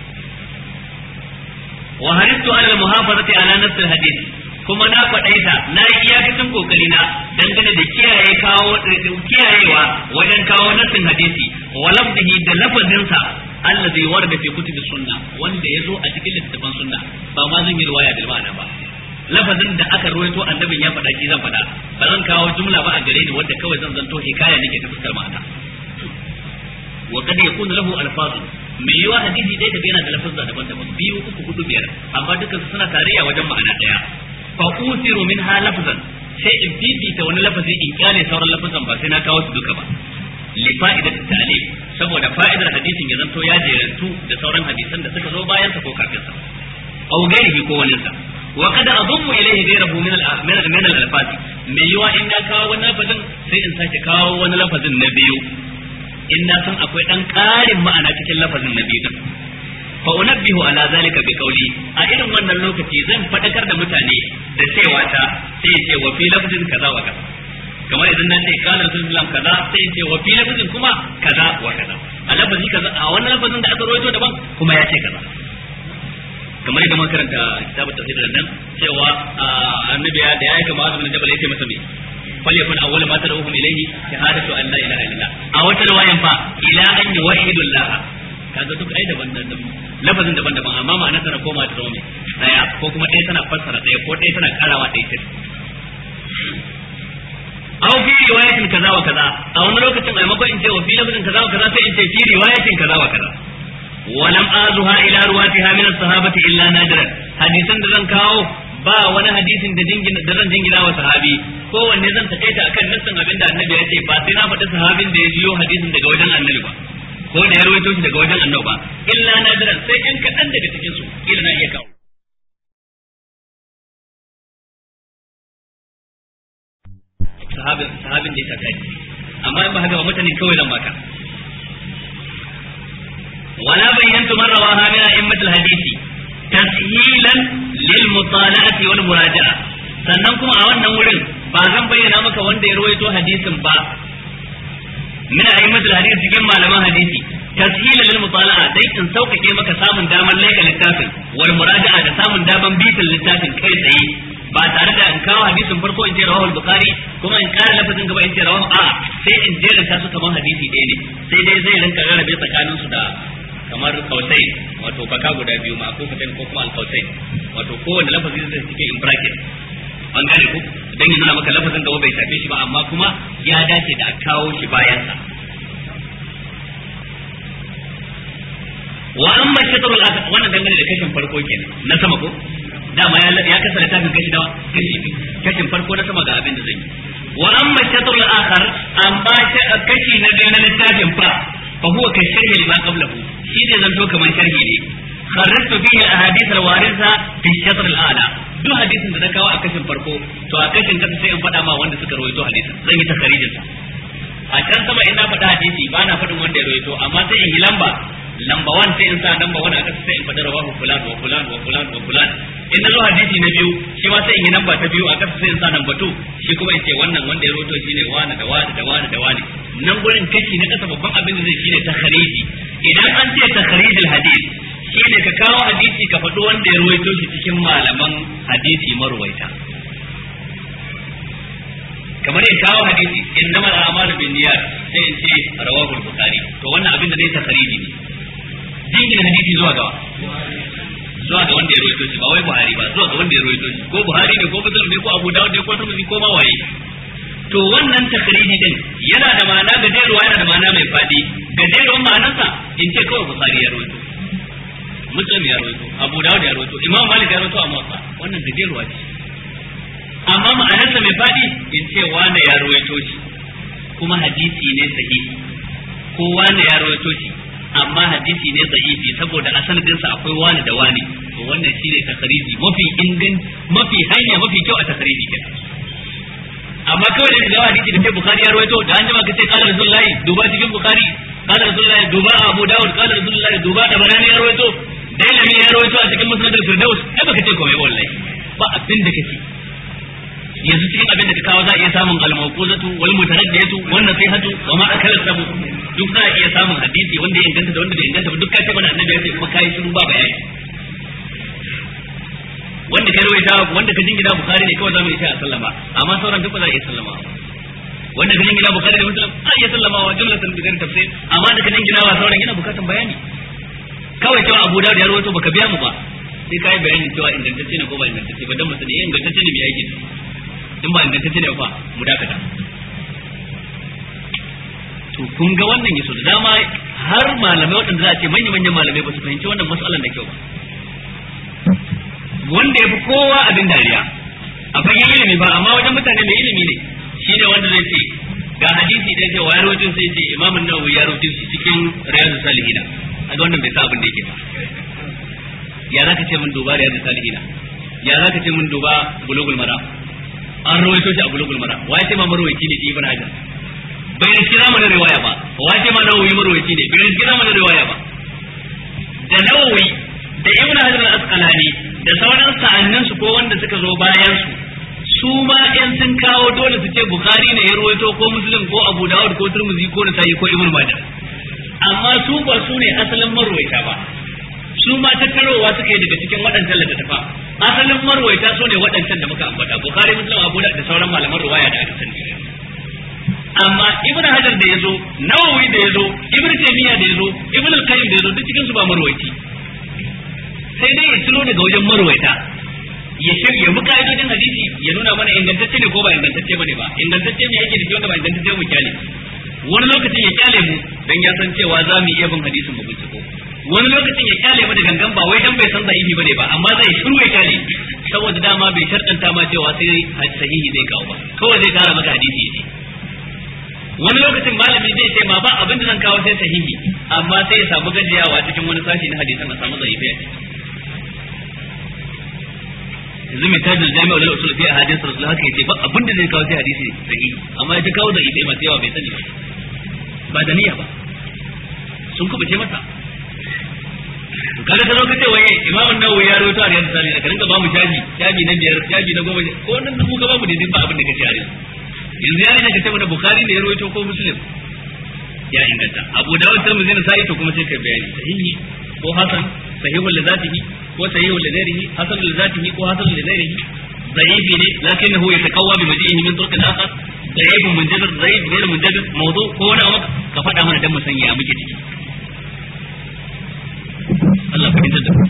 wa haristu ala muhafazati ala nafs alhadith kuma na faɗaita na yi iyakacin kokari na dangane da kiyaye kawo kiyayewa wajen kawo nassin hadisi wa lafzihi da lafazin sa allazi warda fi kutubi sunna wanda yazo a cikin littafin sunna ba ma zan yi riwaya bil ma'ana ba lafazin da aka ruwaito annabin ya faɗa ki zan faɗa ba zan kawo jumla ba a gare ni wanda kawai zan zanto hikaya nake ta fuskar ma'ana wa kad yakunu lahu alfazun mai yiwa hadisi dai da yana da lafazza daban-daban biyu uku hudu biyar amma dukkan suna tarayya wajen ma'ana daya fa usiru minha lafzan sai in fifita wani lafazi in kyale sauran lafazan ba sai na kawo su duka ba li fa'idat ta'lim saboda fa'idar hadisin ya zanto ya jerantu da sauran hadisan da suka zo bayan sa ko kafin sa aw gairihi ko wani sa wa kad adummu ilayhi ghayrahu min al min al min al alfaz mai yiwa in na kawo wani lafazin sai in sake kawo wani lafazin na biyu in na san akwai dan ƙarin ma'ana cikin lafazin na biyu fa unabbihu ala zalika bi qawli a irin wannan lokaci zan fadakar da mutane da cewa ta sai ya ce wa fi lafzin kaza wa kaza kamar idan na ce kana rasulullah kaza sai ya ce wa fi lafzin kuma kaza wa kaza a lafazi kaza a wannan lafazin da aka rawaito daban kuma ya ce kaza kamar yadda muka karanta kitabut tafsir da nan cewa annabi ya da ya kama azumin jabal yace masa me falyakun awwal ma tad'uhum ilayhi shahadatu an la ilaha illallah a wata riwayan fa ila an yuwahhidu allah kaga duk ai daban daban lafazin daban daban amma ma'anar tana koma ta zama daya ko kuma ɗaya tana fassara ɗaya ko ɗaya tana karawa ɗaya ce aw fi riwayatin kaza wa kaza a wani lokacin a maimakon in ce wa fi lafazin kaza wa kaza sai in ce fi riwayatin kaza wa kaza ولم آزها إلى رواتها من الصحابة إلا نادرا حديثا da zan kawo ba wani hadisin da jingin da zan jingina wa sahabi ko wanne zan takaita akan nassin abin da annabi ya ce ba sai na faɗi sahabin da ya jiyo hadisin daga wajen annabi ba ko da ya rawaito shi daga wajen annabi ba illa nadiran sai ɗan kaɗan daga cikin su kila na iya kawo sahabin sahabin da ya saka amma in ba haka ba mutane kawai zan baka ولا بينت من رواها من أئمة الحديث تسهيلا للمطالعة والمراجعة sannan kuma a wannan wurin ba zan bayyana maka wanda ya rawaito hadisin ba min a'immatul hadisi cikin malaman hadisi tashila lil mutala'a dai in sauƙaƙe maka samun damar laika littafin wal muraja'a da samun damar bitin littafin kai tsaye ba tare da in kawo hadisin farko in ce rawahu bukhari kuma in ƙara lafazin gaba in ce rawahu a sai in jeranta su kamar hadisi ɗaya ne sai dai zai rinka rarrabe tsakanin su da kamar kausai wato baka guda biyu ma ko fitan ko kuma alkausai wato kowanne lafazi zai cike in bracket an gane ku dan ya nuna maka lafazin gaba bai shafe shi ba amma kuma ya dace da a kawo shi bayan sa wa amma shatr al wannan dangane da kashin farko kenan na sama ko dama ya ya kasa littafin kashi dawa kashi kashin farko na sama ga abin da zai yi wa amma shatr al akhar amma kashi na biyu na littafin fa fa huwa ka sharhi lima qablahu shi ne zanto kamar sharhi ne kharrajtu fihi ahadith al waritha fi shatr al a'la duk hadisin da na kawo a kashin farko to a kashin kasa sai in faɗa ma wanda suka rawaito hadisin zan yi takharijin sa a can sama ina faɗa hadisi ba na faɗin wanda ya rawaito amma sai in yi lamba lamba wan sai in sa lamba wani a kasa sai in faɗi rawahu fulan wa fulan wa fulan wa fulan in na zo hadisi na biyu shi ma sai in yi lamba ta biyu a kasa sai in sa lamba tu shi kuma in ce wannan wanda ya rawaito shine wani da wani da wani da wani nan gurin kashi na kasa babban abin da zai shine takhariji idan an ce takharijul hadis shine ka kawo hadisi ka faɗi wanda ya rawaito shi cikin malaman hadisi marwaita kamar in kawo hadisi innamal a'malu binniyat sai in ce rawahu al-bukhari to wannan abin da zai takhariji ne jingina hadisi zuwa ga zuwa ga wanda ya rawaito shi ba wai buhari ba zuwa ga wanda ya rawaito shi ko buhari ne ko muslim ne ko abu dawud ne ko tirmidhi ko ma waye to wannan takhriji din yana da ma'ana gajeruwa yana da ma'ana mai fadi gajeruwan ma'anarsa in ce kawai bukhari ya rawaito muslim ya rawaito abu dawud ya rawaito imam malik ya rawaito a motsa wannan gajeruwa ce amma ma'anarsa mai fadi in ce wane ya rawaito shi kuma hadisi ne sahihi ko wane ya rawaito shi amma hadisi ne sahihi saboda a sanadinsa akwai wani da wani to wannan shine takhriji mafi ingan mafi hanya mafi kyau a takhriji kenan amma kawai da ga hadisi da ke bukhari ya rawaito da an jima ka ce qala rasulullahi duba cikin bukhari qala rasulullahi duba abu daud qala rasulullahi duba da barani ya rawaito dailami ya rawaito a cikin musnad al-firdaus ai baka ce komai wallahi ba abin da kace yanzu cikin abin da ka kawo za a iya samun al-mawquzatu wal mutaraddiyatu wan nasihatu wa ma akala sabu duk za a iya samun hadisi wanda ya inganta da wanda bai inganta ba duk ka ce mana annabi ya ce kuma kai shiru ba bayani wanda ka rawaita wanda ka jingina bukhari ne kawai zamu yi a sallama amma sauran duk ba za a iya sallama wanda ka jingina bukhari da muslim a iya sallama wa jumlatan bi ghairi tafsir amma da ka jingina wa sauran yana bukatan bayani kawai cewa abu dawud ya rawaito baka biya mu ba sai kai bayani cewa ingantacce ne ko ba ingantacce ba dan mu sani ingantacce ne mai aiki in ba ingantacce ne fa mu dakata to kun ga wannan yaso da dama har malamai waɗanda za a ce manya manyan malamai ba su fahimci wannan matsalan da kyau ba wanda ya fi kowa abin dariya a fagen ilimi ba amma wajen mutane mai ilimi ne shi ne wanda zai ce ga hadisi da ce wayar wajen sai ce imamun nawawi ya rubuta shi cikin riyadu salihina a ga wannan bai sa abin da yake ba ya zaka ce mun duba riyadu salihina ya zaka ce mun duba bulugul mara an rawaito shi a bulugul mara wai ce ma marwayi ne ibn hajar bai riski mana riwaya ba wai ce ma nawawi marwayi ne bai riski mana riwaya ba da da nawawi da ibn hajar al-asqalani da sauran sa'annin su ko wanda suka zo bayan su su ma in sun kawo dole su ce bukhari ne ya ruwaito ko muslim ko abu dawud ko turmuzi ko nasa'i ko ibn majah amma su ba su ne asalin marwaita ba su ma tattarowa suka yi daga cikin waɗancan littattafa asalin marwaita su ne waɗancan da muka ambata bukhari muslim abu da sauran malaman ruwaya da aka sani amma ibn hajar da yazo nawawi da yazo ibn taymiya da yazo ibn al-qayyim da yazo duk cikin su ba marwaiti sai dai ya ciro daga wajen marwaita ya ce ya bi ka'idodin hadisi ya nuna mana ingantacce ne ko ba ingantacce bane ba ingantacce ne yake da shi wanda ba ingantacce mu kyale wani lokacin ya kyale mu dan ya san cewa za mu iya bin hadisin mu binciko wani lokacin ya kyale mu da gangan ba wai dan bai san sahihi bane ba amma zai shiru ya kyale saboda dama bai shartanta ma cewa sai sahihi zai kawo ba kawai zai kara maka hadisi ne wani lokacin malami zai ce ma ba abin da zan kawo sai sahihi amma sai ya samu gajiyawa cikin wani sashi na hadisan a samu zaifi a ciki yanzu mai tajin jami'a da usul fi hadisi rasul haka yace ba abin da zai kawo sai hadisi sahihi amma ya ta kawo da ibai masu yawa bai sani ba ba da niyya ba sun kuma ce masa to kaga ka zo ka ce wai imamun nawawi ya rawaito a riyadu salihin ka rinka ba mu shaji shaji na biyar shaji na goma ko nan mu ka ba mu daidai ba abin da kace a yanzu yanzu ya rage ka ce mana bukhari ne ya rawaito ko muslim ya inganta abu dawud tirmidhi na sa'i to kuma sai ka bayani sahihi ko hasan sahihul li zatihi ko sahihul li ghairihi hasan li zatihi ko hasan li ghairihi ضعيف ne لكنه يتقوى بمجيئه من طرق اخر ضعيف منجبر ضعيف غير منجبر موضوع ko wani abu ka faɗa mana dan mu san ya muke ciki Allah fahimtar da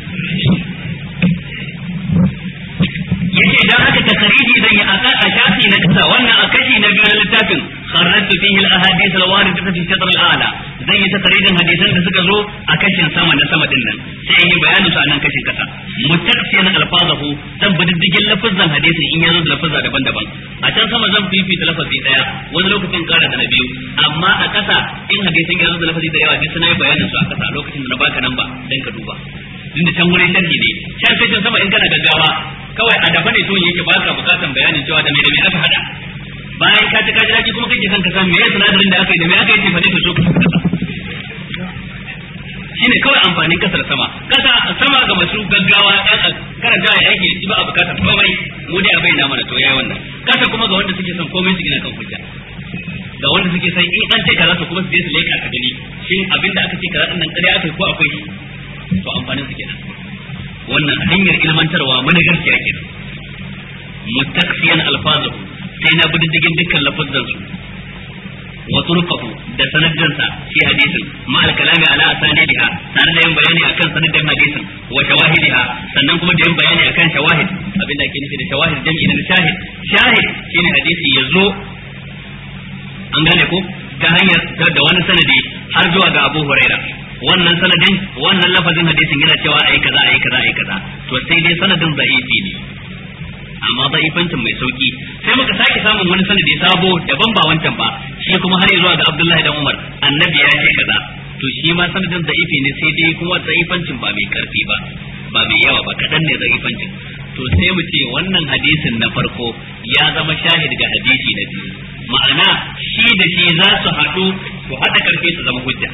yace idan aka takariji zan yi aka a shafi na kasa wannan a kashi na biyu na littafin kharratu fihi al-ahadith al-waridah fi shatr al-a'la zan yi takarijin hadisan da suka zo a kashin sama na sama din nan sai yi bayanin su a nan kashin kasa mutaksiyan alfazahu zan bi diddigin lafazan hadisin in yazo da lafazza daban-daban a can sama zan fifita lafazi daya wani lokacin kara da na biyu amma a kasa in hadisin yazo da lafazi da yawa duk suna yi bayanin su a kasa a lokacin da na baka nan ba dan ka duba inda can wurin sharhi ne can sai can sama in kana gaggawa kawai a dafa ne to yake baka bukatan bayanin cewa da me da me aka hada bayan ka ci kaji daji kuma kake son ka san me sinadarin da aka yi da me aka yi tefane to so ka kasa shine kawai amfanin kasar sama kasa sama ga masu gaggawa ɗan karanta ya aiki shi ba a bukatar komai mu dai a bayyana mana to yayi wannan kasa kuma ga wanda suke son komai su gina kan hujja ga wanda suke son in an ce kaza to kuma su je su leka ka gani shin abinda aka ce kaza din nan ƙarya aka yi ko akwai shi to amfanin su kenan wannan hanyar ilmantarwa mana gaskiya kenan mutaksiyan alfazahu sai na bi diddigin dukkan lafazan su wa turqahu da sanadin sa fi hadisin ma al kalami ala asanidiha tare da yin bayani akan sanadin hadisin wa shawahidiha sannan kuma da yin bayani akan shawahid abinda ake nufi da shawahid jami'i na shahid shahid shine hadisi yazo an gane ko ta hanyar da wani sanadi har zuwa ga Abu Huraira wannan sanadin wannan lafazin hadisin yana cewa ayi kaza ayi kaza ayi kaza to sai dai sanadin da'ifi ne amma da'ifancin mai sauki sai muka sake samun wani sanadi sabo daban ba wancan ba shi kuma har zuwa ga Abdullahi dan Umar annabi ya ce kaza to shi ma sanadin da'ifi ne sai dai kuma da'ifancin ba mai karfi ba ba mai yawa ba kadan ne da'ifancin to sai mu ce wannan hadisin na farko ya zama shahid ga hadisi na biyu ma'ana shi da shi za su haɗu su haɗa karfi su zama hujja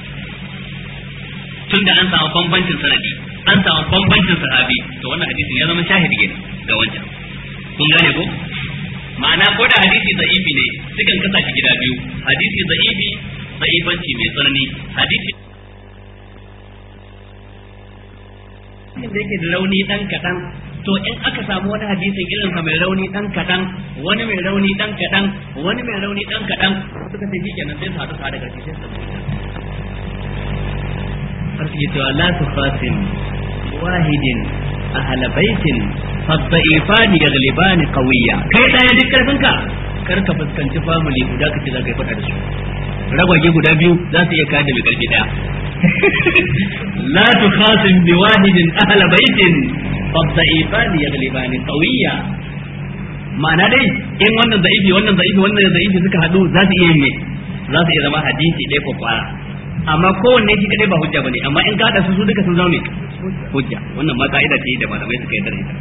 tunda an samu bambancin sanadi an samu bambancin sahabi to wannan hadisin ya zama shahidi kenan ga wancan kun gane ko ma'ana ko da hadisi da'ifi ne sukan kasa shi gida biyu hadisi da'ifi da'ifanci mai tsanani hadisi da yake da rauni dan kadan to in aka samu wani hadisin irin sa mai rauni dan kadan wani mai rauni dan kadan wani mai rauni dan kadan suka ce shikenan sai su haɗu tare da sai su har su cewa la tukhasim wahidin ahla baitin fadda'ifani yaglibani qawiyya kai daya duk karfin ka kar ka fuskanci family guda kace za ka yi fada da su ragwage guda biyu za su iya kada mai karfi daya la tukhasim bi wahidin ahla baitin fadda'ifani yaglibani qawiyya ma'ana dai in wannan za'ifi wannan za'ifi wannan za'ifi suka hadu za su iya yin me za su iya zama hadisi ɗaya ko kwara amma kowanne shi kadai ba hujja bane amma in ka hada su su duka sun zaune hujja wannan ma ka'ida ce da malamai suka yarda da ita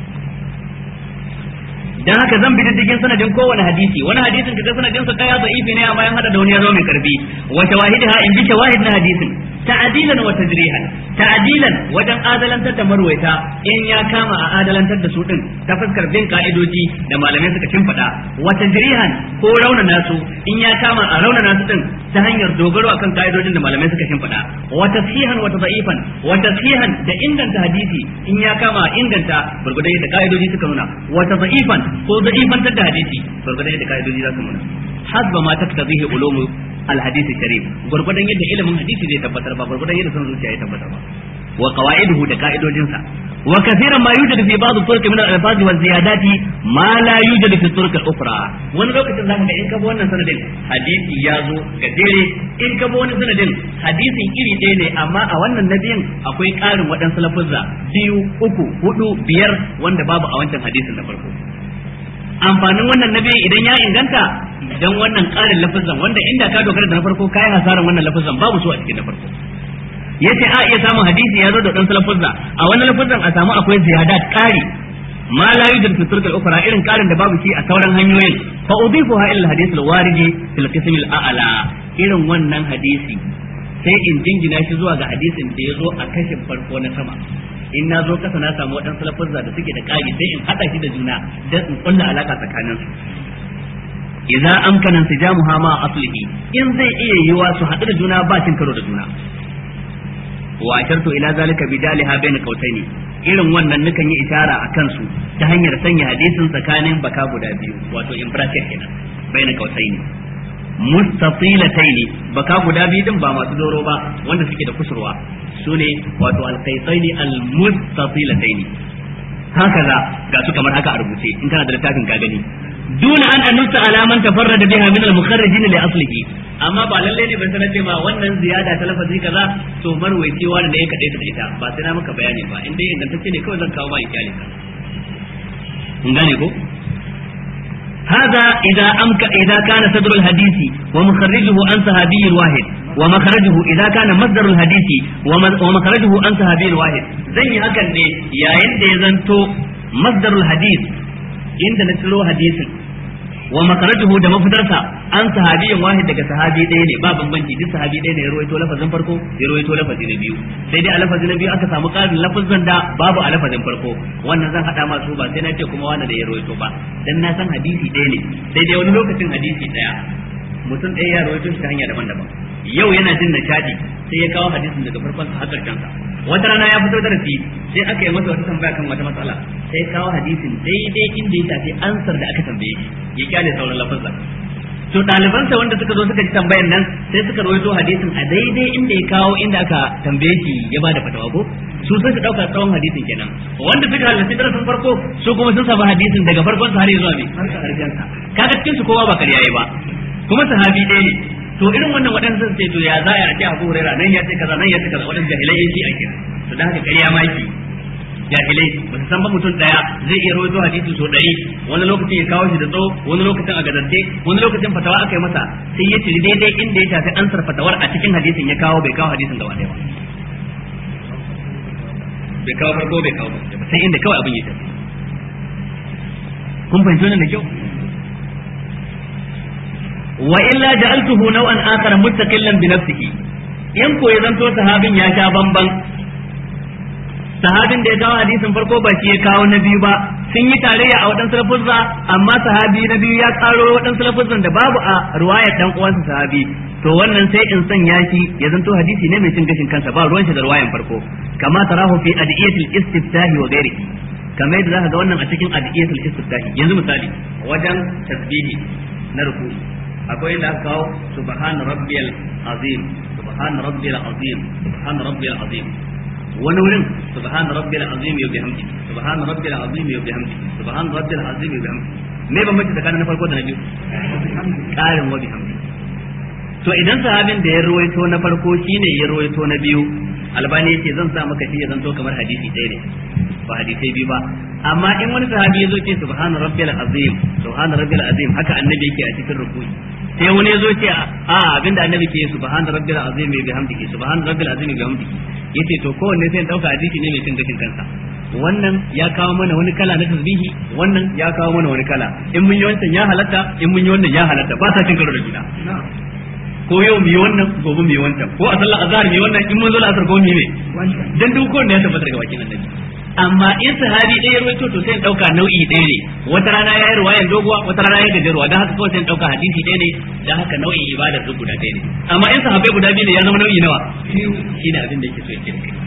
dan haka zan bi diddigin sanadin kowane hadisi wani hadisin kaga sanadin sa daya da'ifi ne amma yan hada da wani ya zama mai karfi wa shawahidha in bi shawahid na hadisin ta'dilan wa tajrihan ta'dilan wajen adalantar da marwaita in ya kama a adalantar da su din ta fuskar bin ka'idoji da malamai suka shimfiɗa wa tajrihan ko raunana su in ya kama a raunana su din ta hanyar dogaro akan ka'idojin da malamai suka shimfiɗa wa tashihan wa tadhifan wa tashihan da inganta hadisi in ya kama a inganta gurgudai da ka'idoji suka nuna wa tadhifan ko da'ifantar da hadisi gurgudai da ka'idoji za su nuna hasba ma taktabihi ulumu الحديث الشريف غرغدان yadda ilimin hadisi zai tabbatar ba غرغدان yadda son zuciya ya tabbatar ba wa qawaiduhu da ka'idojinsa wa kathiran ma yujadu fi ba'd turuq min al-alfaz wa ziyadati ma la yujadu fi turuq al-ukhra wani lokacin zaka ga in ka bi wannan sanadin hadisi ya zo ga dare in ka bi wani sanadin hadisin iri ɗaya ne amma a wannan nabiyin akwai ƙarin waɗansu lafuzza biyu uku hudu biyar wanda babu a wancan hadisin na farko amfanin wannan nabi idan ya inganta dan wannan ƙarin lafazan wanda inda ka dogara da na farko kai hasaran wannan lafazan babu su a cikin na farko yace a iya samun hadisi ya zo da dan lafazza a wannan lafazan a samu akwai ziyadat ƙari ma la yujad fi turk al-ukhra irin ƙarin da babu shi a sauran hanyoyin fa udifuha ila al-hadith al-warid fil qism al-a'la irin wannan hadisi sai in jingina shi zuwa ga hadisin da ya zo a kashin farko na sama in na zo kasa na samu waɗansu lafazza da suke da ƙari sai in haɗa shi da juna don in kulla alaka tsakanin su idza amkana insijamuha ma aslihi in zai iya yiwa su haɗu da juna ba cin karo da juna wa ashartu ila zalika bi jaliha bayna qautaini irin wannan nukan yi ishara a kansu ta hanyar sanya hadisin tsakanin baka guda biyu wato in bracket kenan bayna qautaini mustatilataini baka guda biyu din ba masu doro ba wanda suke da kusurwa sune wato alqaitaini almustatilataini hakaza ga su kamar haka a rubuce in kana da littafin ka gani duna an anusta alaman tafarrada biha min al-mukharrijin li aslihi amma ba lalle ne ban sanar ce ma wannan ziyada ta lafazi kaza to marwaici wani da ya kadai ta ita ba sai na maka bayani ba in dai ingantacce ne kawai zan kawo ma iyalin ka kun gane ko هذا إذا أمك إذا كان صدر الحديث ومخرجه عن صحابي واحد ومخرجه إذا كان مصدر الحديث ومخرجه عن صحابي واحد زي هكذا ne yayin da ya zanto masdarul hadith inda na ciro hadisin wa makarajuhu da mafitarsa an sahabiyin wahid daga sahabi ɗaya ne ba bambanci duk sahabi ɗaya ne ya rawaito lafazin farko ya rawaito lafazi na biyu sai dai a lafazin na biyu aka samu ƙarin lafazin da babu a lafazin farko wannan zan haɗa masu ba sai na ce kuma wani da ya rawaito ba dan na san hadisi ɗaya ne sai dai wani lokacin hadisi ɗaya mutum ɗaya ya rawaito shi ta hanya daban-daban yau yana jin nishadi sai ya kawo hadisin daga farkon sa har ƙarshen sa wata rana ya fito darasi sai aka yi masa wata tambaya kan wata matsala sai kawo hadisin daidai inda ya tafi ansar da aka tambaye shi ya kyale sauran lafazza to ɗalibansa wanda suka zo suka ji tambayan nan sai suka rawaito hadisin a daidai inda ya kawo inda aka tambaye shi ya bada fatawa ko su sai su dauka tsawon hadisin kenan wanda suka halarci darasin farko su kuma sun samu hadisin daga farkon sa har zuwa mai karshen sa kaga cikin su kowa ba karyaye ba kuma sahabi ɗaya ne to irin wannan waɗansu sun ce to ya za a ce Abu Hurairah nan ya ce kaza nan ya ce kaza waɗansu jahilai yake a kira to da haka ƙarya ma yake jahilai ba su san ba mutum daya zai iya rawaito hadisi so ɗari wani lokacin ya kawo shi da tsawo wani lokacin a gazance wani lokacin fatawa aka yi masa sai ya ciri daidai inda ya shafi ansar fatawar a cikin hadisin ya kawo bai kawo hadisin gaba ɗaya ba bai kawo farko bai kawo ba sai inda kawai abin ya tafi kun fahimci wannan da kyau wa illa ja'altuhu naw'an akhar mustaqillan bi nafsihi in ko ya zanto sahabin ya sha bamban sahabin da ya kawo hadisin farko ba shi ya kawo na biyu ba sun yi tarayya a waɗansu lafuzza amma sahabi na biyu ya karo waɗansu lafuzzan da babu a ruwayar dan uwansa sahabi to wannan sai in sanya shi ya zanto hadisi ne mai cin gashin kansa ba ruwan shi da ruwayan farko kama tarahu fi adiyatil istiftahi wa ghairihi kamar yadda zaka ga wannan a cikin adiyatul istiftahi yanzu misali wajen tasbihi na ruku'i akwai da aka kawo subhan rabbiyal azim subhan rabbiyal azim subhan rabbiyal azim wani wurin subhan rabbiyal azim ya bihamdi subhan rabbiyal azim ya bihamdi subhan rabbiyal azim ya bihamdi me bambanci tsakanin na farko da na biyu karin wa bihamdi to idan sahabin da ya ruwaito na farko shine ya ruwaito na biyu albani yace zan sa maka shi ya zanto kamar hadisi ɗaya ne ba hadisai biyu ba amma in wani sahabi ya zo ce subhana rabbil azim subhana rabbil azim haka annabi yake a cikin ruku'i sai wani ya zo ce a abinda annabi ke subhana rabbil azim bi hamdihi subhana rabbil azim bi hamdihi yace to kowanne sai dauka hadisi ne mai cin gashin kansa wannan ya kawo mana wani kala na tasbihi wannan ya kawo mana wani kala in mun yi wancan ya halatta in mun yi wannan ya halatta ba sa cin karo da juna ko yau mu yi wannan gobe mu yi wancan ko a sallar azhar mu yi wannan in mun zo la'asar ko mu yi ne dan duk kowanne ya tabbata daga bakin annabi amma in sahabi ɗaya ruwaito to sai in ɗauka nau'i ɗaya ne wata rana ya yi ruwayan doguwa wata rana ya gajeruwa don haka kawai sai in ɗauka hadisi ɗaya ne don haka nau'in ibada duk guda ɗaya ne amma in sahabai guda biyu ne ya zama nau'i nawa shi ne abin da yake so ya ce da kai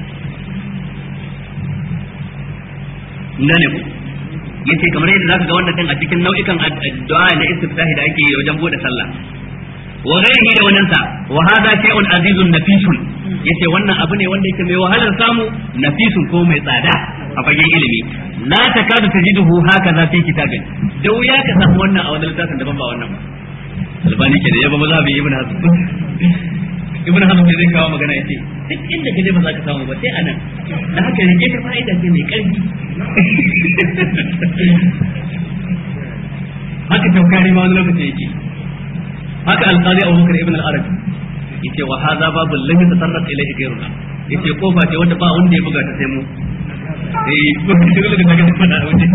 gane ku yace kamar yadda zaka ga wannan din a cikin nau'ikan addu'a na istiftahi da ake yi wajen bude sallah wa ghairihi da wannan sa wa hadha shay'un azizun nafisun yace wannan abu ne wanda yake mai wahalar samu nafisun ko mai tsada a fagen ilimi la takadu tajiduhu hakaza fi kitabin da wuya ka samu wannan a wani littafin daban ba wannan ba albani ke da yaba maza bi ibn hazm ibn hazm ne zai kawo magana yace duk inda kaje ba za ka samu ba sai anan da haka rike ta fa'ida ce mai karfi haka taukari ma wani lokaci yake haka alqadi Abu Bakar ibn al-Arabi yace wa hadha babul lam yatasarraf ilayhi ghayruna yace kofa ce wanda ba wanda ya buga ta sai mu eh ko dole ka ga fada wuce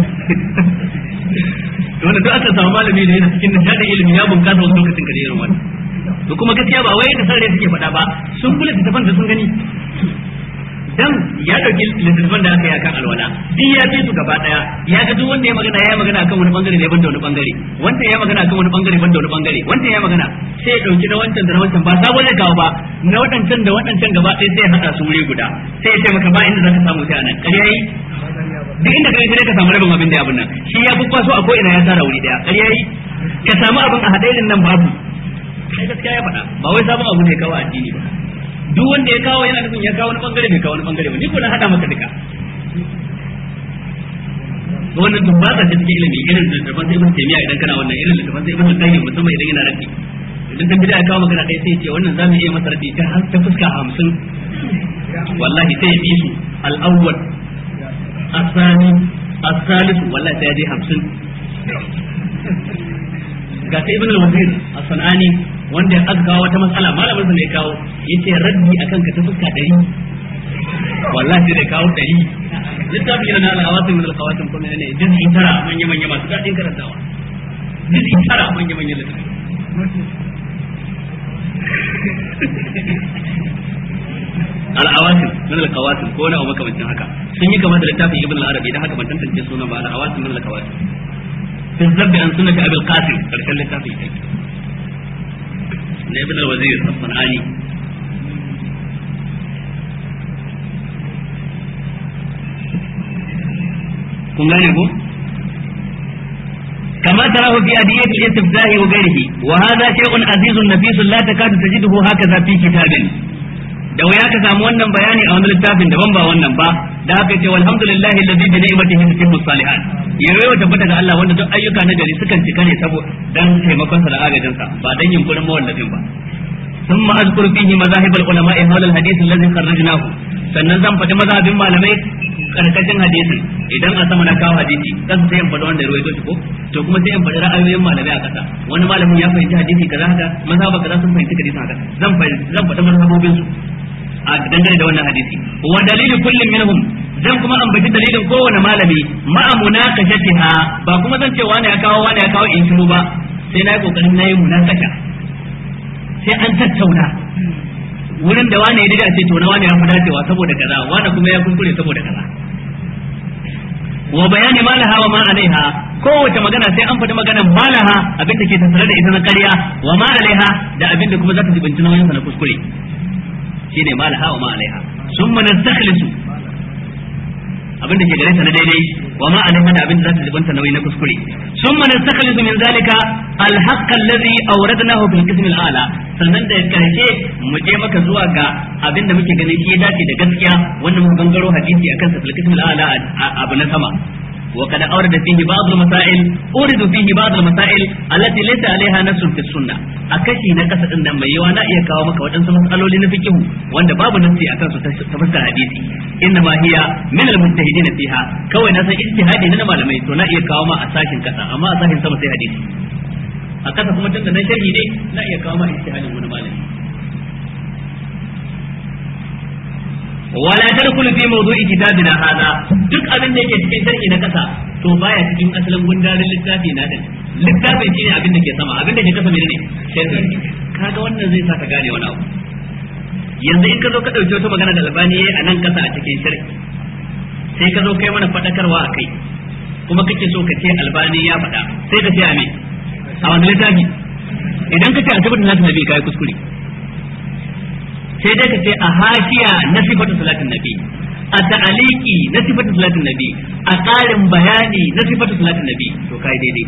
wanda duk aka samu malami da yana cikin nishadin ilimi ya bunkasa wasu lokacin ka da irin wannan to kuma gaskiya ba wai da sarre suke faɗa ba sun kula littafan da sun gani dan ya dauki littattafan da aka yi akan alwala duk ya fi su gaba daya ya ga duk wanda ya magana ya magana akan wani bangare ne banda wani bangare wanda ya magana akan wani bangare banda wani bangare wanda ya magana sai ya dauki na wancan da na wancan ba sabo zai kawo ba na wadancan da wadancan gaba ɗaya sai ya hada su wuri guda sai ya ce maka ba inda zaka samu sai anan ƙarya yi duk inda kai sai ka samu rabin abin da ya abin nan shi ya fi kwaso a ko ina ya tara wuri daya ƙarya yi ka samu abin a hadailin nan babu sai gaskiya ya faɗa ba wai sabon abu ne kawo addini ba duk wanda ya kawo yana nufin ya kawo wani bangare bai kawo wani bangare ba ni ko na hada maka duka wannan duk ba ta cikin ilimi irin littafin sai ibn taymiya idan kana wannan irin littafin sai ibn qayyim musamman idan yana rafi idan dan bid'a kawo maka ɗaya sai ce wannan zamu iya masa rafi ta har ta fuska 50 wallahi sai ya bi su al-awwal asani as-salisu wallahi sai ya je 50 ga sai ibn al-wazir as-sanani wanda ya aka kawo wata matsala malamin sa ne kawo yace raddi akan ka ta fuska 100 wallahi da kawo 100 littafi yana na al-hawasim min al-qawasim kuma ne juz'i tara manya manya masu dadin karantawa juz'i tara manya manya littafi al-awasim min al-qawasim ko na makamancin haka sun yi kama da littafin ibn al-arabi dan haka ban tantance sunan ba al-awasim min al-qawasim في الذب عن سنة أبي القاسم فلكن لتافي ابن الوزير الصنعاني kun gane ko كما تراه في أدية الاستفتاح وغيره وهذا شيء عزيز نفيس لا تكاد تجده هكذا في كتاب da wuya ka samu wannan bayani a wani littafin daban ba wannan ba da haka ce walhamdulillahi alladhi bi ni'matihi tutimmu salihat yayi wa tabbata ga Allah wanda duk ayyuka na gari sukan cika ne saboda dan taimakon sa da agajin sa ba dan yunkurin mawallafin ba ثم أذكر فيه مذاهب العلماء حول الحديث الذي خرجناه sannan zan faɗi mazhabin malamai karkashin hadisin idan a sama na kawo hadisi kasa sai in faɗi wanda ruwaito shi ko to kuma sai in faɗi ra'ayoyin malamai a kasa wani malamin ya fahimci hadisi kaza haka mazhaba kaza sun fahimci hadisi haka zan zan faɗi mazhabobin su a dangane da wannan hadisi wa dalilu kullum minhum zan kuma ambaci dalilin kowane malami ma'a munaqashatiha ba kuma zan ce wani ya kawo wani ya kawo in shiru ba sai na yi kokarin na yi munakasha sai an tattauna wurin da wani ya daga ce to na wani ya fi dacewa saboda kaza wani kuma ya kuskure saboda kaza wa bayani malaha wa ma alaiha kowace magana sai an faɗi maganar malaha abin da ke tattare da ita na ƙarya wa ma alaiha da abin da kuma za ta jibinci nauyin sa na kuskure shine malaha wa ma alaiha summa nastakhlisu abin da ke gare ta na daidai wa ma alaiha da abin da za ta jibinta nauyi na kuskure summa nastakhlisu min zalika alhaqq alladhi awradnahu fil qism al-a'la sannan da karshe mu je maka zuwa ga abin da muke ganin shi ya dace da gaskiya wanda muka gangaro hadisi akan sa fil qism al-a'la abu na sama وقد أورد فيه بعض المسائل أورد فيه بعض المسائل التي ليس عليها نص في السنة أكشي نكسة إن ما يوانا إيا كاو مكا وتنسى مسألة لنفكه وأن باب نفسي أكن تفسر حديثي إنما هي من المجتهدين فيها كوي ناسا اجتهادي نما لما يتونا إيا كاو ما أساكن كسا أما أساكن سما سي حديثي أكسا كما تنسى نشري دي لا إيا كاو ما اجتهادي من مالي wala tadkhulu fi mawdu'i kitabina hada duk abin da yake cikin sharhi na kasa to baya cikin asalin gundarin littafi na din littafin shine abin da ke sama abin da ke kasa menene sharhi kaga wannan zai sa ka gane wani abu yanzu in ka zo ka ɗauki wata magana da albani a nan kasa a cikin shirki sai ka zo kai mana faɗakarwa a kai kuma kake so ka ce albani ya faɗa sai ka ce a me a wani littafi idan ka ce a tabbatar salatin nabi kai kuskure sai dai ka ce a hashiya na sifatu salatin nabi a ta'aliki na sifatu salatin nabi a ƙarin bayani na sifatu salatin nabi to kai daidai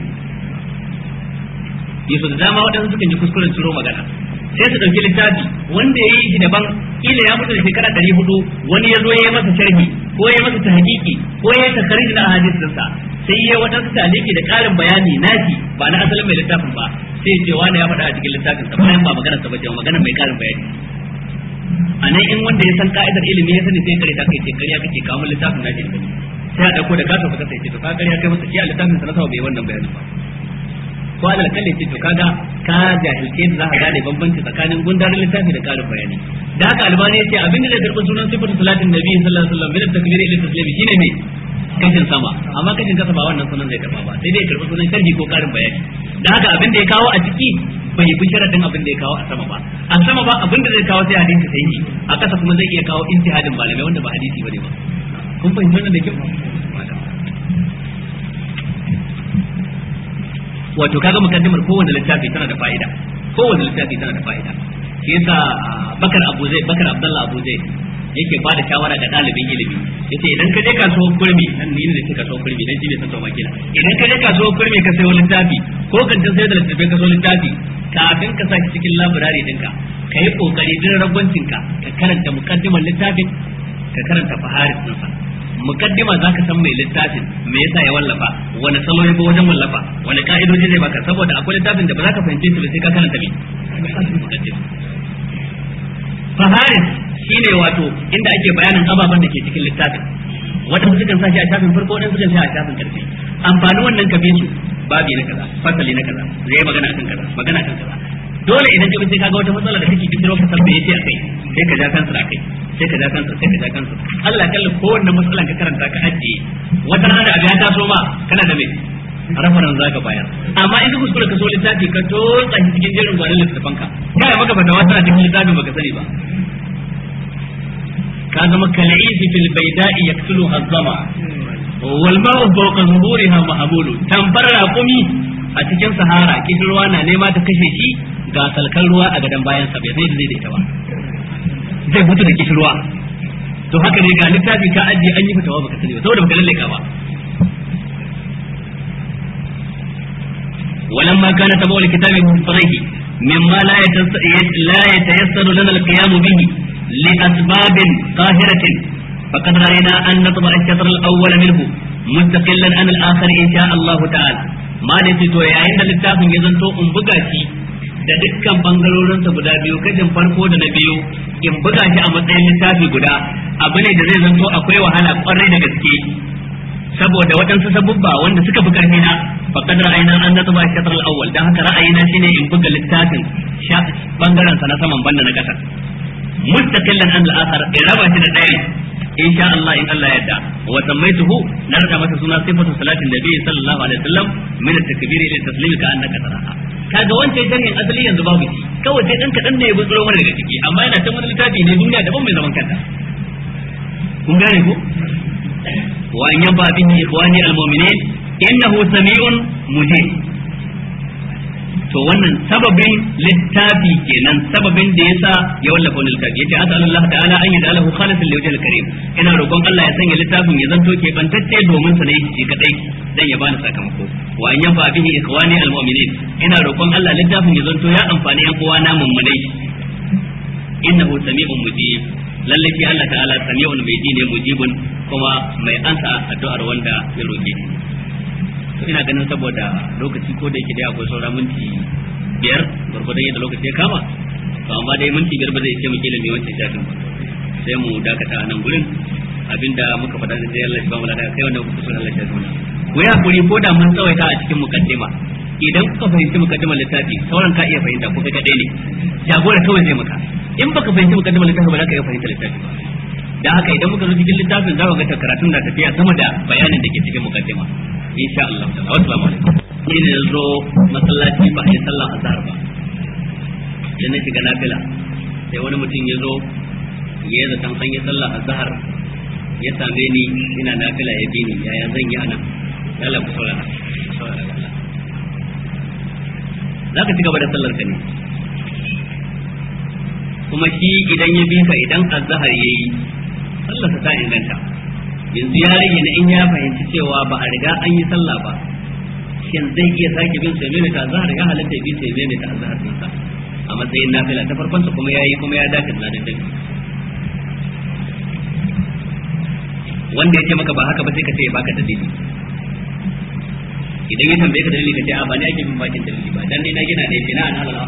yaso da dama waɗansu sukan yi kuskuren ciro magana sai su ɗauki littafi wanda ya yi shi daban kila ya mutu da shekara ɗari hudu wani ya zo ya yi masa sharhi ko ya yi masa tahqiqi ko ya yi takarij na hadisinsa sai ya waɗansu taliki da ƙarin bayani nashi ba na asalin mai littafin ba sai ce wani ya faɗa a cikin littafin sa bayan ba magana sa bace magana mai ƙarin bayani a nan in wanda ya san ka'idar ilimi ya sani sai kare ta kai ce kariya kake kawo littafin nashi ne sai a ɗauko da kasa faka sai ce to ka kariya kai masa shi a littafin sa na sawa bai wannan bayanin ba ko alal kalle ce to kaga ka jahilce da zaka gane bambanci tsakanin gundarin littafi da karin bayani da haka albani yace abin da zai karbi sunan sifatu salatin nabi sallallahu alaihi wasallam min takbir ila taslim shine me kashin sama amma kashin kasa ba wannan sunan zai karba ba sai dai karbi sunan sharhi ko karin bayani da haka abin da ya kawo a ciki bai bi sharadin abin da ya kawo a sama ba a sama ba abin da zai kawo sai hadisi sahihi a kasa kuma zai iya kawo intihadin malamai wanda ba hadisi bane ba kun fahimci wannan da kyau wato kaga mukaddimar kowanne littafi tana da fa'ida kowanne littafi tana da fa'ida shi yasa bakar abu zai bakar abdullah abu zai yake ba da shawara ga dalibin ilimi yace idan ka je kasuwar kurmi nan ni ne ce kasuwar kurmi dan shi bai san to makina idan ka je kasuwar kurmi ka sayo littafi ko kan ta sayar da littafin ka sayo littafi kafin ka saki cikin library dinka ka yi kokari din ragwancin ka ka karanta mukaddimar littafin ka karanta faharis ɗinsa mukaddima zaka san mai littafin me yasa ya wallafa wani salo ya bi wajen wallafa wani ka'idoji zai baka saboda akwai littafin da ba za ka fahimce shi ba sai ka karanta me mukaddima faharis shine wato inda ake bayanin ababen da ke cikin littafin wadanda sukan sa shi a shafin farko wadanda sukan sa a shafin karshe amfani wannan ka bi su babi na kaza fasali na kaza zai magana akan kaza magana akan kaza dole idan ka sai kaga wata matsala da kake kiro ka sarbe yace akai sai ka ja kansa akai sai ka ja kansa sai ka ja kansa Allah kalla kowanne matsalan ka karanta ka ajiye wata rana da abu ya taso ma kana da me rafaran zaka bayar amma in ka kuskure ka so littafi ka to tsahi cikin jerin gwanin littafin ka kai maka fata wata cikin littafin baka sani ba ka zama kal'isi fil baida'i yaktulu hazzama wal ma'u fawqa zuhuriha mahmulu tamfar raqumi a cikin sahara kishirwa na nema ta kashe shi ga salkan ruwa a gadon bayan sa bai zai da ita ba zai mutu da kishirwa to haka ne ga littafi ka ajiye an yi fitawa baka sani ba saboda baka lalle ka ba ولما كان تبع الكتاب مفطره مما لا لا يتيسر لنا القيام به لأسباب قاهرة فقد رأينا أن نطبع الشطر الأول منه مستقلا عن الآخر إن شاء الله تعالى ما نسيت يا عند littafin ya zanto in buga shi da dukkan bangarorinsa guda biyu kashin farko da na biyu in buga shi a matsayin littafi guda abu ne da zai zanto akwai wahala kwarai da gaske saboda waɗansu sabubba wanda suka fi ƙarfi na faqad ra'ayna an natba shatr al-awwal dan haka ra'ayina shine in buga littafin bangaren sa na saman banda na kasa mustaqillan an al-akhar in raba shi da ɗaya in sha Allah in Allah yadda wa sammaituhu na rada masa suna sifatu salatin nabi sallallahu alaihi wasallam min at-takbir ila at-taslim ka annaka taraha kaga wancan sharhin asali yanzu babu shi kawai sai dan kadan ne ya buzuro mana daga ciki amma yana ta wani littafi ne duniya daban mai zaman kanta kun gane ko wa an yaba bihi ikhwani al-mu'minin innahu sami'un mujib to wannan sababin littafi kenan sababin da yasa ya wallafa wannan littafi yace asal Allah ta'ala an yada lahu khalisan li wajhil karim ina roƙon Allah ya sanya littafin ya zanto ke bantacce domin sa ne shi kadai dan ya bani sakamako wa an yafa bihi ikhwani almu'minin ina roƙon Allah littafin ya zanto ya amfani yan uwana mummunai innahu sami'un mujib lalle shi Allah ta'ala sami'un mai ji ne mujibun kuma mai ansa addu'ar wanda ya roƙe shi to ina ganin saboda lokaci ko da yake dai akwai saura minti biyar gwargwadon yadda lokaci ya kama to amma dai minti biyar ba zai ce muke mai wancan shafin ba sai mu dakata a nan gurin abinda muka faɗa da sai Allah ya ba mu lada kai wanda kuka so Allah ya zauna ku yi hakuri ko da mun tsawaita a cikin mukaddima idan kuka fahimci mukaddimar littafi sauran ka iya fahimta ko kai kadai ne jagora kawai zai maka in baka fahimci mukaddimar littafi ba za ka iya fahimta littafi ba da haka idan muka zo cikin littafin za mu ga karatun na tafiya sama da bayanin da ke cikin mukaddima insha Allah ta'ala assalamu alaikum ni ne zo masallaci ba a yi sallah azhar ba sai na shiga nafila sai wani mutum ya zo ya yi zaton an yi sallah a zahar ya same ni ina nafila ya bi ni yaya zan yi anan lalla ku saurara saurara Allah za ka ci gaba da sallar ka ne kuma shi idan ya bi ka idan azhar yayi sallar ta inganta yanzu ya rage na in ya fahimci cewa ba a riga an yi sallah ba shin zai iya sake bin sai mai ta azhar ya halatta bi sai mai ta azhar din sa a matsayin nafila ta farkon sa kuma yayi kuma ya dace da dan wanda ya ce maka ba haka ba sai ka ce ya baka dalili idan ya tambaye ka dalili ka ce a ba ni ake bin bakin dalili ba dan dai na gina ne bina an halal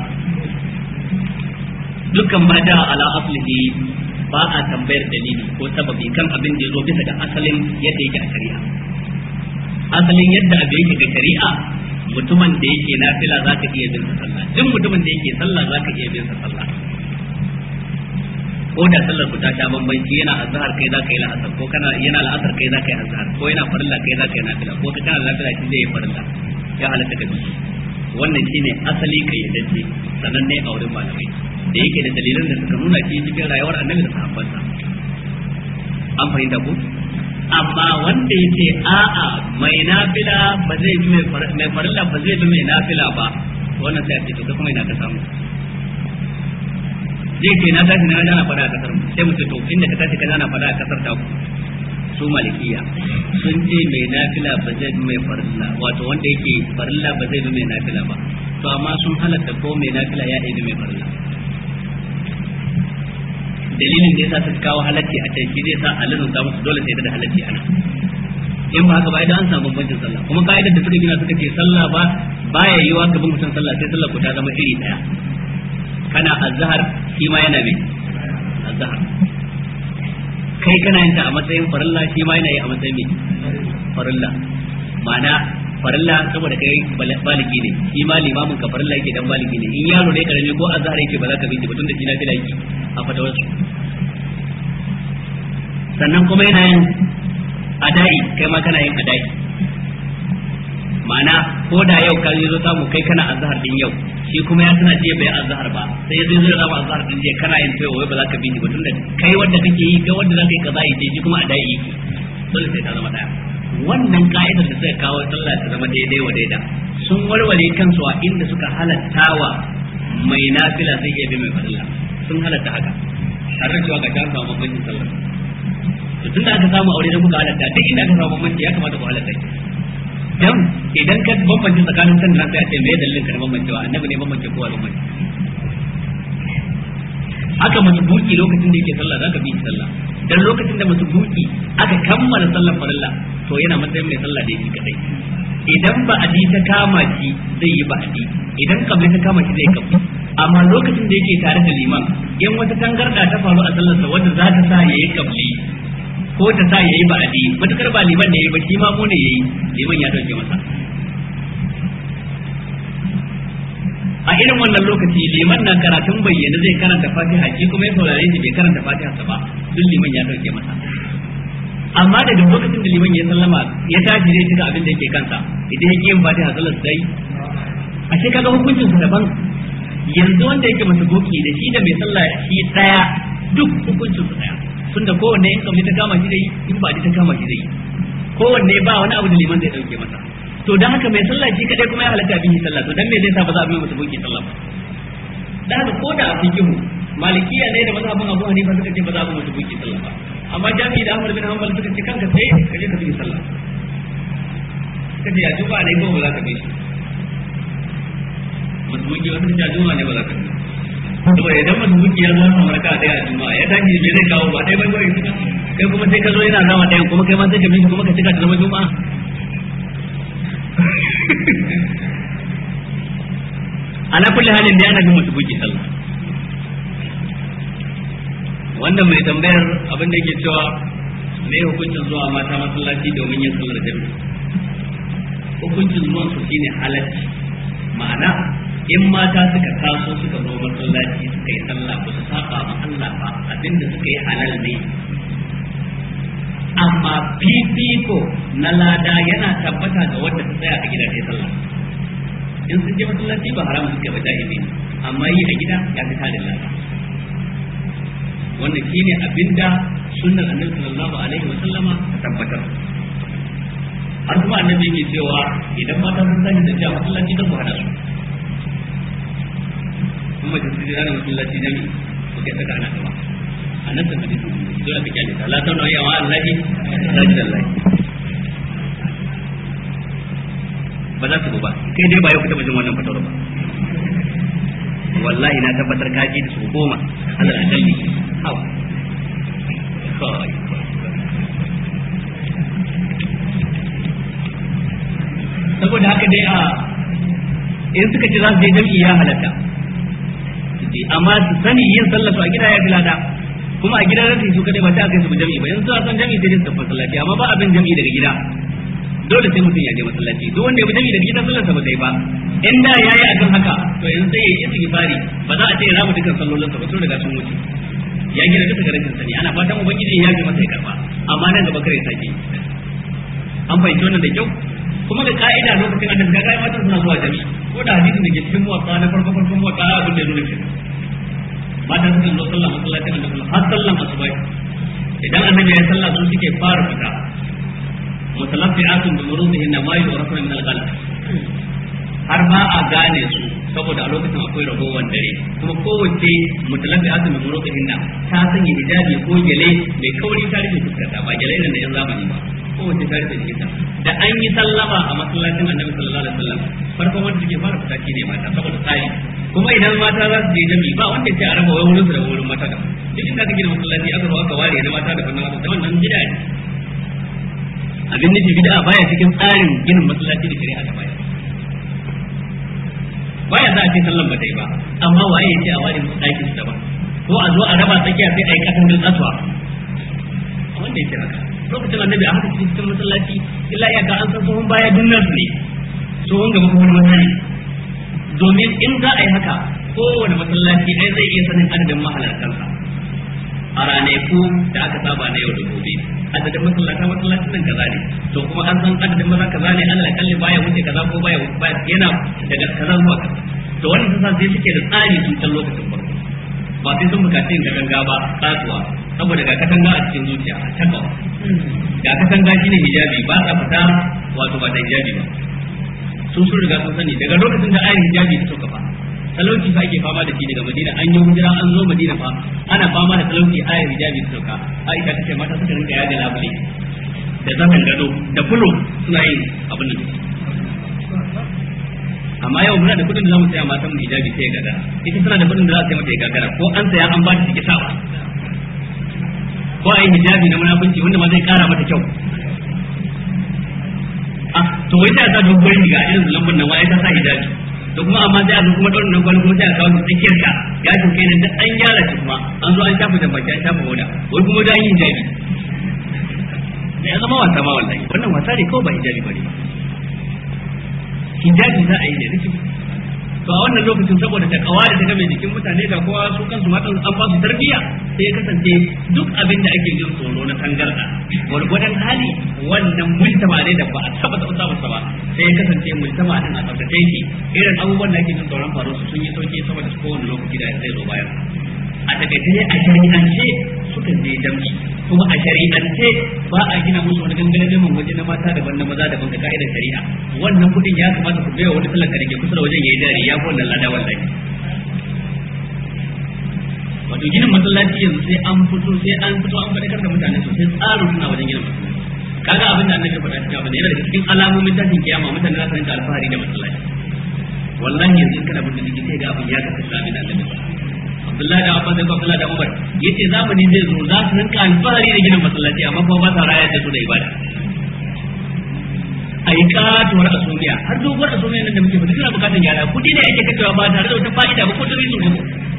dukkan ma da ala aslihi ba a tambayar dalili ko sababi kan abin da ya zo bisa ga asalin yadda yake a shari'a asalin yadda abin yake ga shari'a mutumin da yake nafila za ka iya bin sa sallah duk mutumin da yake sallah za ka iya bin sa sallah ko da sallar ku ta sha bambanci yana azhar kai za ka yi la'asar ko kana yana la'asar kai za ka yi azhar ko yana farilla kai za ka yi nafila ko ka kana nafila shi zai yi farilla ya halatta ka bi wannan shine asali kai yadda sananne a wurin malamai da yake da dalilan da suka nuna shi cikin rayuwar annabi da sahabbansa an fahimta ko amma wanda yake a'a mai nafila ba zai bi mai farilla ba zai bi mai nafila ba wannan sai a ce to kai kuma ina ka samu zai ce na tashi na ana fada a kasar mu sai mu ce to inda ka tashi ka ana fada a kasar ta ku su malikiya sun ce mai nafila ba zai bi mai farilla wato wanda yake farilla ba zai bi mai nafila ba to amma sun halatta ko mai nafila ya ɗaya mai farilla dalilin da yasa suka kawo halacci a can shi zai sa alazun ta musu dole sai da halacci ana in ba haka ba idan an samu bambancin sallah kuma ka'idar da suka gina suka ce sallah ba baya yiwa gaban mutum sallah sai sallah ku ta zama iri daya kana azhar shi ma yana mai azhar kai kana yin ta a matsayin farilla shi ma yana yi a matsayin mai farilla ma'ana farilla saboda kai baligi ne shi ma limamin ka farilla yake dan baligi ne in yaro ne karami ko azhar yake ba za ka bi shi ba tunda shi na fila yake a fatawarsu sannan kuma yana yin adai kai ma kana yin adai ma'ana ko da yau ka zo samu kai kana azhar din yau shi kuma ya tana jiya bai azhar ba sai zai zo zama azhar din jiya kana yin tayo wai ba za ka bi shi ba tunda kai wanda kake yi kai wanda za ka yi kaza yi shi kuma adai yake dole sai ta zama daya wannan ka'idar da suka kawo sallah ta zama daidai wa daida sun warware kansu a inda suka halattawa mai nafila zai iya bi mai farilla sun halatta haka har da cewa ga ta samu bambancin sallah to tunda aka samu aure da kuka halatta duk inda aka samu bambanci ya kamata ku halatta ki dan idan ka bambance tsakanin san da nan sai a ce me dalilin ka na bambancewa annabi ne bambance kowa bambance haka buki lokacin da yake sallah zaka bi sallah dan lokacin da buki aka kammala sallar farilla to yana matsayin mai sallah da yake kadai idan ba adi ta kama shi zai yi ba adi idan kabli ta kama shi zai kabli amma lokacin da yake tare da liman in wata tangarda ta faru a sallarsa wanda za ta sa yayi kabli ko ta sa yayi ba adi matukar ba liman ne yayi ba shi ma mu ne yayi liman ya dauke masa a irin wannan lokaci liman na karatun bayyana zai karanta fatiha shi kuma ya saurare shi bai karanta fatiha sa ba duk liman ya dauke masa amma daga lokacin da liman ya sallama ya tashi zai cika abin da yake kansa idan ya yin fatiha sallar sai a ce kaga hukuncin sa daban yanzu wanda yake masa boki da shi da mai sallah shi daya duk hukuncin su daya tunda kowanne in kamar ta kama shi zai in ba ta kama shi zai kowanne ba wani abu da liman zai dauke masa to dan haka mai sallah shi kadai kuma ya halatta bin sallah to dan me zai sa ba za a bi masa boki sallah ba dan haka ko da a fikihu malikiya ne da mazhabin Abu Hanifa suka ce ba za a bi masa boki sallah ba amma jami'i da Ahmad bin Hanbal suka ce kanka sai ka je ka bi sallah kace ya juba ne ko ba za ka bi shi masbuki wasu da juma ne ba za ka bi to idan masbuki ya zo kamar ka daya a juma'a ya tashi me zai kawo ba dai bai bai kai kuma sai ka zo yana zama ɗayan kuma kai ma sai ka bi shi kuma ka cika ta zama juma'a ala kulli halin da ana bin masbuki sallah wannan mai tambayar abin da yake cewa me hukuncin zuwa mata masallaci domin yin sallar jami'i hukuncin zuwan su shine halacci ma'ana in mata suka taso suka zo masallaci suka yi sallah ba su saba ma Allah ba abinda suka yi halal ne amma fifiko na lada yana tabbata ga wanda ta tsaya a gida ta sallah in sun je masallaci ba haramun suke ba jahili amma yi a gida ya fi tarin lada wannan shine abinda sunnar annabi sallallahu alaihi wa sallama ta tabbatar har kuma annabi yake cewa idan mata sun tashi da jiya masallaci don ku hada su kuma da su jira masallaci jami'i ku kai saka ana gaba a nan ta hadisi dole ka kyale ta la ta nawa yawa Allahi sajid Allah ba za su ba kai dai ba yau kuta jin wannan fatawar ba wallahi na tabbatar ka ji da su goma Allah akalli hawa kai saboda haka dai a in suka ce za su je jam'i ya halatta amma su sani yin sallar su a gida ya fi lada kuma a gida za su yi su kadai ba sai a kai su jam'i ba yanzu a san jam'i sai dai su tafi masallaci amma ba abin jam'i daga gida dole sai mutum ya je masallaci duk wanda ya bi jam'i daga gida sallarsa ba sai ba in da yayi akan haka to yanzu sai ya yi istighfari ba za a ce ya rama dukkan sallolin sa ba sun riga sun wuce ya gina duka ga rashin sani ana fatan ubangiji ya ji masa ya karba amma nan gaba kare sake an fahimci wannan da kyau kuma da ka'ida lokacin annabi ga kai matan suna zuwa jami'i ko da hadisin da ke cikin muwatta na farko farkon muwatta abin da ya nuna shi matan sukan zo sallah masallacin annabi har sallan asuba idan annabi ya sallah su suke fara fita mutalaffi'atun bi murudihin ma yu'rafuna min al-ghalab har ba a gane su saboda a lokacin akwai ragowar dare kuma kowace mutalaffi'atun bi murudihin ta sanya hijabi ko gele mai kauri ta rufe fuskarta ba gele irin da yan zamani ba kowace ta rufe jikinta da an yi sallama a masallacin annabi sallallahu alaihi wasallam farkon wanda suke fara fita shine mata saboda tsari kuma idan mata za su je jami'i ba wanda ya ce a raba wai wurin su da wurin mata da duk inda aka gina masallaci aka zo aka ware na mata da fannin mata da wannan bid'a ne abin nufi bid'a baya cikin tsarin ginin masallaci da shari'a ta baya baya za a ce sallan ba ta yi ba amma waye ya ce a ware musu ɗakin su daban ko a zo a raba tsakiya sai a yi kasan din kasuwa wanda ya ce haka lokacin annabi a haka cikin cikin masallaci illa iyaka an san tsohon baya dunnar su ne tsohon gaba kuma wani masani domin in za a yi haka kowane masallaci ai zai iya sanin adadin mahalartansa a ranaku da aka saba na yau da gobe adadin masallata masallacin nan kaza ne to kuma an san adadin maza kaza ne Allah kalli baya wuce kaza ko baya yana daga kaza zuwa kaza to wannan ta sai suke da tsari tun can lokacin farko ba sai sun bukaci yin katanga ba kasuwa saboda ga katanga a cikin zuciya a takawa ga katanga shine hijabi ba sa fita wato ba da hijabi ba sun sun riga sun sani daga lokacin da ayin hijabi ta sauka fa talauci fa ake fama da shi daga madina an yi hijira an zo madina fa ana fama da talauci ayin hijabi ta sauka aisha ta ce mata suka rinka yaga labule da zaman gado da fulo suna yin abin nan amma yau muna da kudin da zamu saya matan mu hijabi sai gagara ita tana da kudin da za ta mata ya gagara ko an saya an ba ta take sawa ko ai hijabi na munafunci wanda ma zai kara mata kyau ah to wai ta sa dogon riga irin lambun nan wai ta sa hijabi to kuma amma sai a zo kuma daurin nan kwallo kuma sai a kawo tsakiyar ka ya to kai nan an gyara shi kuma an zo an shafa da baki an shafa hoda wai kuma da an yi hijabi da ya zama wasa ma wallahi wannan wasa ne kawai ba hijabi bane ba hijabi za a yi da rikin to a wannan lokacin saboda ta kawa da ta game jikin mutane da kowa su kansu matan an ba su tarbiyya sai ya kasance duk abin da ake jin tsoro na tangarda gwargwadon hali wannan mujtama ne da ba a taba taba samun sa ba sai ya kasance mujtama din a tsaftace shi irin abubuwan da ake jin tsoron faru su sun yi sauki saboda su kowane lokaci da zai zo bayan a takaice ne a shari'ance sukan je jam'i kuma a shari'ance ba a gina musu wani gangare neman waje na mata daban na maza daban ga ka'idar shari'a wannan kudin ya kamata ku baiwa wani talaka da ke kusa da wajen yayi dare ya fi wannan lada wallahi wato ginin masallaci yanzu sai an fito sai an fito an faɗakar da mutane sosai tsarin suna wajen ginin masallaci kaga abin da annabi faɗa cikin abin da yana daga cikin alamomin tashin kiyama mutane za su rinka alfahari da masallaci wallahi yanzu kana bin da sai ga abin ya kasance abin da annabi faɗa Abdullahi da Abbas da Abdullahi da Umar yace zamani zai zo za su rinka alfahari da ginin masallaci amma kuma ba sa raya da su da ibada a yi katuwar asumiya har doguwar asumiya nan da muke fita suna bukatar gyara kudi ne ake kashewa ba tare da wata fa'ida ba ko ta rizu ba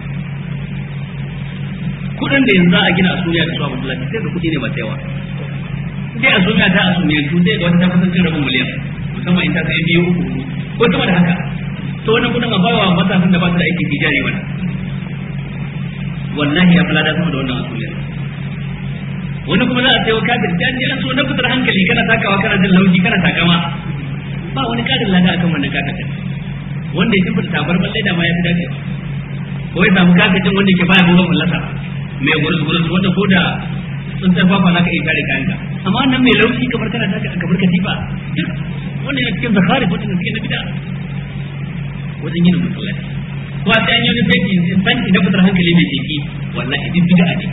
kudin da yanzu a gina asumiya da su a masallaci sai da kudi ne ba yawa sai asumiya ta asumiya tu sai ga wata ta kusan rabin miliyan musamman in ta kai biyu uku ko sama da haka to wannan kudin a bawa matasan da ba su da aikin tijari mana wallahi ya fara da sama da wannan asuliya wani kuma za a sayo kafir da an an so na fitar hankali kana takawa kana jin lauji kana takama ba wani kadin lada akan wannan kafir wanda ya tabbata tabarman leda ma ya fi dacewa ko ya samu kafetin wanda ke baya gobe mallasa mai gurus gurus wanda ko da sun ta fafa za ka iya kare kayanka amma wannan mai laushi kamar kana taka kamar katifa duk wanda yana cikin zakari wanda suke na bida wajen yin masallaci ko a sai an yi wani fenti fenti na fitar hankali mai teki wallahi duk bid'a ne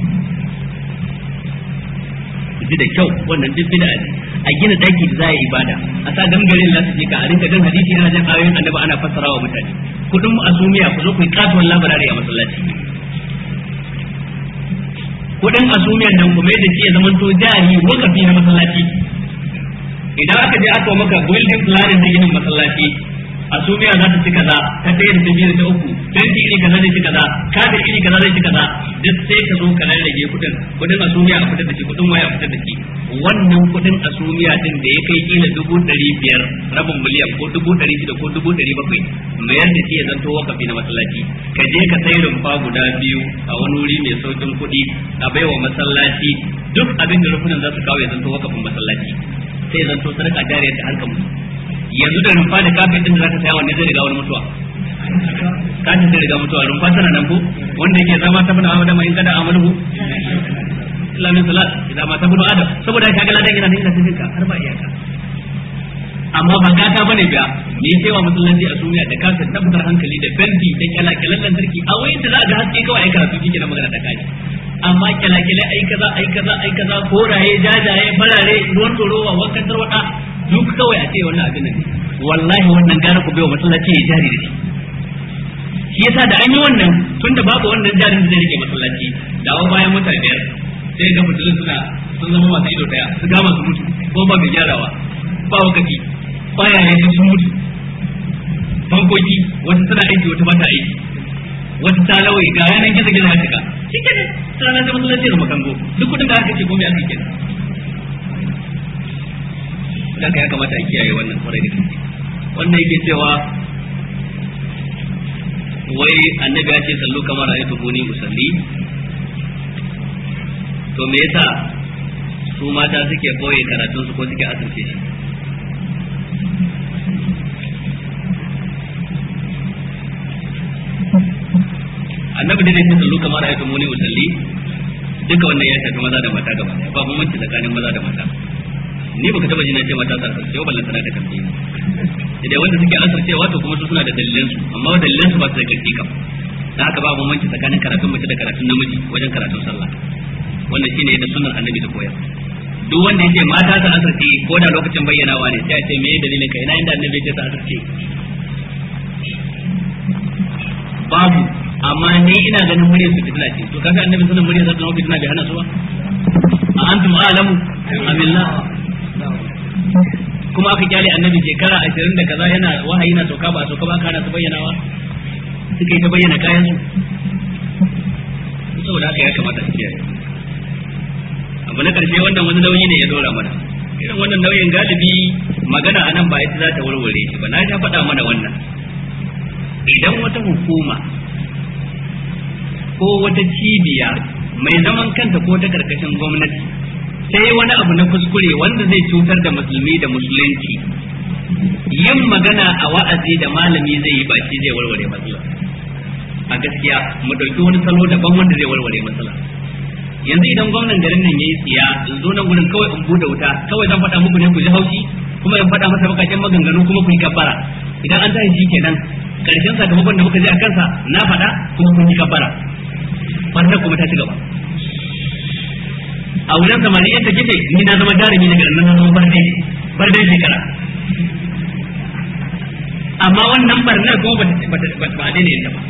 ji da kyau wannan duk bid'a ne a gina daki da za a yi ibada a sa gangarin za su je ka a rinka jan hadisi ana jan ayoyin annabi ana fassara wa mutane kudin mu asumiya ku zo ku yi kasuwan labarari a masallaci kudin asumiyan nan kuma da ke zaman to jari wakafi na masallaci idan aka je aka maka building planning da ginin masallaci asumiya za ta ci kaza ta ɗaya da ta biyu da ta uku fenti iri kaza zai ci kaza kafin iri kaza zai ci kaza duk sai ka zo ka rarrage kudin kudin asumiya a fitar da shi kudin waya a fitar da shi wannan kudin asumiya din da ya kai kila dubu ɗari biyar rabin miliyan ko dubu ɗari shida ko dubu ɗari bakwai mayar da shi ya zanto wakafi na masallaci ka je ka sai rumfa guda biyu a wani wuri mai saukin kuɗi a baiwa masallaci duk abin da rufunan za su kawo ya zanto wakafin masallaci sai ya zanto sadaka jariyar ta harkar mutu yanzu da rumfa da kafin din da zaka saya wanne zai riga wani mutuwa kafin zai riga mutuwa rumfa tana nan ko wanda yake zama ta bin adam in kada amalu islamin salat idan ma ta bin adam saboda ka ga ladan yana nan yana cikin ka har ba iyaka amma ba gata bane biya me yake wa musulunci a duniya da kafin tabbatar hankali da bendi da kyalakyalen lantarki a wayin da za a ga haske kawai ai karatu kike na magana da kai amma kyalakyalai ai kaza ai kaza ai kaza koraye jajaye farare ruwan tsorowa wankan tarwada duk kawai a ce wannan abin nan wallahi wannan gara ku bai wa masallaci ya jari da shi shi yasa da an yi wannan tunda babu wannan jarin da zai rike masallaci dawo bayan mota biyar sai ga mutum suna sun zama masu ido daya su gama su mutu ko ba mai gyarawa ba wakati baya yanzu sun mutu bankoki wata tana aiki wata ba ta aiki wata ta lawai ga yanan gizo gizo ya cika shi ke ne sana da masallaci da makango duk kudin da aka ce ko me aka kenan haka ya kamata a kiyaye wannan kwarai da gaske wannan yake cewa wai annabi ya ce sallu kamar a yi buni musalli to me yasa su mata suke boye karatun su ko suke asirce shi annabi dai ce sallu kamar a yi buni musalli duka wannan ya shafi maza da mata gaba ba bambanci tsakanin maza da mata ni baka taba jina ce mata sarkar sai ballan tana da kamfi idan wanda suke asar cewa to kuma su suna da dalilan su amma dalilan su ba su da karfi kam dan haka ba bambanci tsakanin karatun mace da karatun namiji wajen karatun sallah wannan shine yadda sunnar annabi ta koyar duk wanda yace mata ta asarce ko da lokacin bayyanawa ne sai a ce me dalilin ka ina inda annabi ya ta asarce babu amma ni ina ganin muryar su fitna ce to kaga annabi sunan muryar sa zama fitna bai hana su ba a antum a'lamu amillah kuma aka kyale annabi shekara ashirin da kaza yana wahayi na sauka ba a sauka ba kana su bayyanawa suka yi ta bayyana kayan su saboda haka ya kamata su kiyaye abu na karshe wannan wani nauyi ne ya dora mana irin wannan nauyin galibi magana a nan ba ita za ta warware shi ba na ta faɗa mana wannan idan wata hukuma ko wata cibiya mai zaman kanta ko ta karkashin gwamnati sai wani abu na kuskure wanda zai cutar da musulmi da musulunci yin magana a wa'azi da malami zai yi baki zai warware matsala a gaskiya mu dauki wani salo daban wanda zai warware matsala yanzu idan gwamnan garin nan yayi tsiya in zo nan gurin kawai in bude wuta kawai zan faɗa muku ne ku ji haushi kuma in faɗa masa bakakken maganganu kuma ku yi kabbara idan an tashi shi kenan karshen sakamakon da muka je a kansa na faɗa kuma kun yi kabbara wannan kuma ta ci gaba a wurin samari yadda gefe ni na zama jarumi daga nan na zama barde barde shekara amma wannan barnar kuma ba ba daina yin ba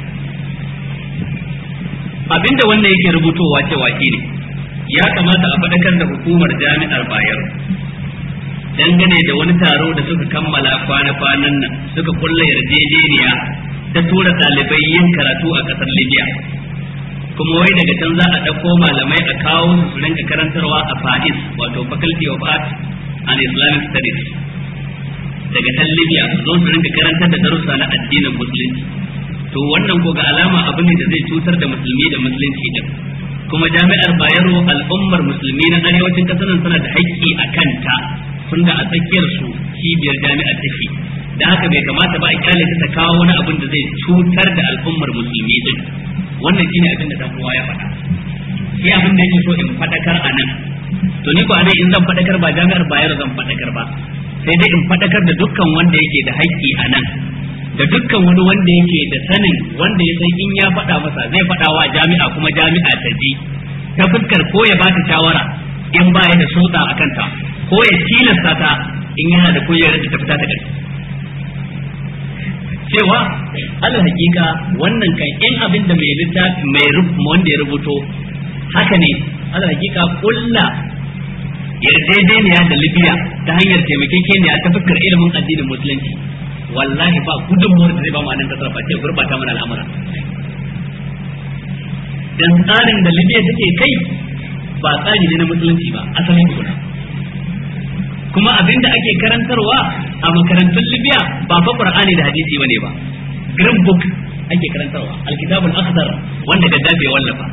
abinda wannan yake rubutowa cewa shi ne ya kamata a faɗakar da hukumar jami'ar bayero dangane da wani taro da suka kammala kwana-kwanan nan suka kulla yarjejeniya ta tura ɗalibai yin karatu a ƙasar libya kuma wai daga can za a ɗauko malamai a kawo su su rinka karantarwa a fa'is wato faculty of art and islamic studies daga can libya su zo su rinka karantar da darussa na addinin musulunci to wannan ko ga alama abu ne da zai cutar da musulmi da musulunci din kuma jami'ar bayero al'ummar musulmi na arewacin kasar nan suna da haƙƙi a kanta tunda a tsakiyar su cibiyar jami'ar take da haka bai kamata ba a kyale ta kawo wani abin da zai cutar da al'ummar musulmi din wannan shine abin da dan uwa ya faɗa shi abin da yake so in faɗakar a nan to ni ko anan in zan faɗakar ba jami'ar bayar zan faɗakar ba sai dai in faɗakar da dukkan wanda yake da haƙƙi a nan da dukkan wani wanda yake da sanin wanda ya san in ya faɗa masa zai faɗa wa jami'a kuma jami'a ta ji ta fuskar ko ya bata shawara in ba ya da sulta a kanta ko ya tilasta ta in yana da kujerar da ta fita ta ƙarfi cewa al hakika wannan kan in abin da mai littafi mai wanda ya rubuto haka ne al hakika kulla yarjejeniya da libya ta hanyar taimakekeniya ta fuskar ilimin addinin musulunci wallahi ba gudunmuwar da zai ba mu a nan kasar ba ce gurbata mana al'amura dan tsarin da libya take kai ba tsari ne na musulunci ba asalin kuna kuma abin da ake karantarwa a makarantun libya ba fa qur'ani da hadisi bane ba green book ake karantarwa alkitabul akhdar wanda gaddafi ya wallafa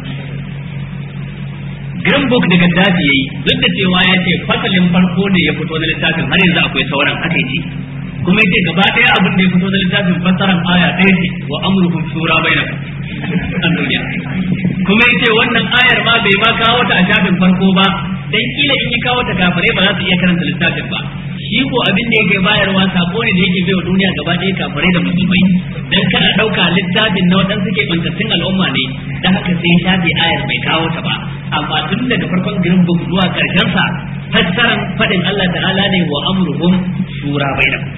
green book da gaddafi yayi duk da cewa ya ce fasalin farko ne ya fito na littafin har yanzu akwai sauran haka yake kuma yace gaba ɗaya abin da ya fito na littafin fassaran aya ɗaya ce wa amruhum shura bainakum an duniya kuma yace wannan ayar ma bai ma kawo ta a shafin farko ba dan kila in ya kawo ta kafirai ba za su iya karanta littafin ba shi ko abin da yake bayarwa sako ne da yake baiwa duniya gaba ɗaya kafirai da musulmai dan kana ɗauka littafin na waɗansu suke bantattun al'umma ne dan haka sai shafi ayar bai kawo ta ba amma tun daga farkon green book zuwa karshen sa fassaran faɗin Allah ta'ala ne wa amruhum shura bainakum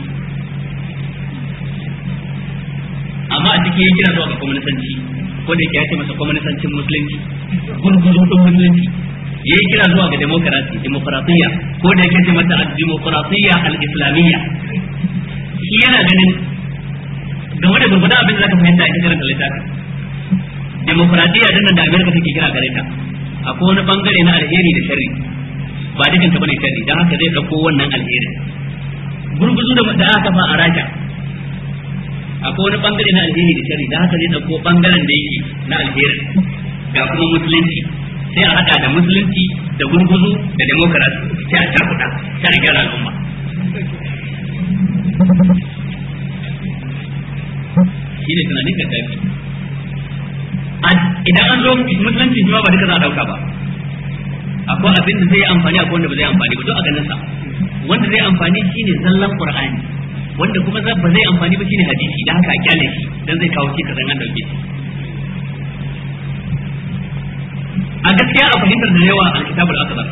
amma a cikin kira zuwa ga kwamnisanci ko da yake ya ce masa kwamnisancin musulunci gurgurun ɗin musulunci ya yi kira zuwa ga demokarasi demokaratiyya ko da yake ce mata demokaratiyya al-islamiyya shi yana ganin game da gurgurdan abin da zaka fahimta a cikin littafin demokaratiyya din da Amerika take kira gare ta akwai wani bangare na alheri da sharri ba dukan ta bane sharri dan haka zai dauko wannan alherin gurguzu da aka fa a Rasha akwai wani bangare na alheri da shari da haka zai dauko bangaren da yake na alheri ga kuma musulunci sai a hada da musulunci da gurguzu da demokarasi sai a cakuɗa sai a gyara al'umma shi ne tunanin ka tafi idan an zo musulunci shi ma ba duka za a dauka ba akwai abin da zai yi amfani akwai wanda ba zai amfani ba duk a ganin sa wanda zai amfani shine zallan qur'ani wanda kuma ba zai amfani ba shine hadisi dan haka a kyale shi dan zai kawo shi kazan an dauke shi a gaskiya a fahimtar da yawa al-kitab al-akbar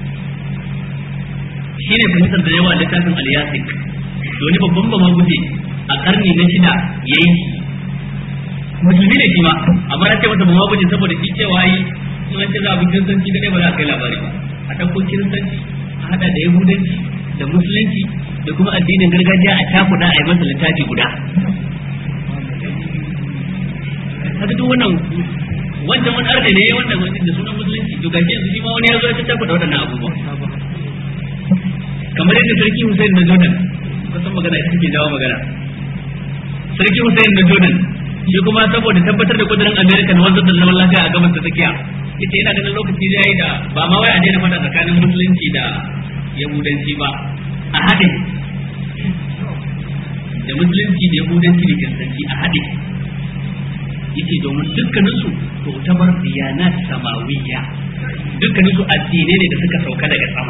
shine fahimtar da yawa littafin al-yasik wani babban ba ma guje a karni na shida yayi musulmi ne shi ma amma na ce masa ba ma guje saboda shi cewa yi sun ce za a bi kiristanci kadai ba za a kai labari ba a ɗauko kiristanci a hada da yahudanci da musulunci da kuma addinin gargajiya a cakuɗa a yi masa littafi guda haka duk wannan wancan wani arde ne wannan wani da sunan musulunci to gashi yanzu shi ma wani ya zo ya cakuɗa waɗannan abubuwa kamar yadda sarki Hussein na Jordan kusan magana ita take jawo magana sarki Hussein na Jordan shi kuma saboda tabbatar da kudurin America na wanzar da zaman lafiya a gabas ta tsakiya ita yana ganin lokaci da yayi da ba ma wai a daina fada tsakanin musulunci da yahudanci ba a haɗe da musulunci da yahudanci da kiristanci a haɗe yace domin dukkaninsu to tabar diyanat samawiyya dukkaninsu addinai ne da suka sauka daga sama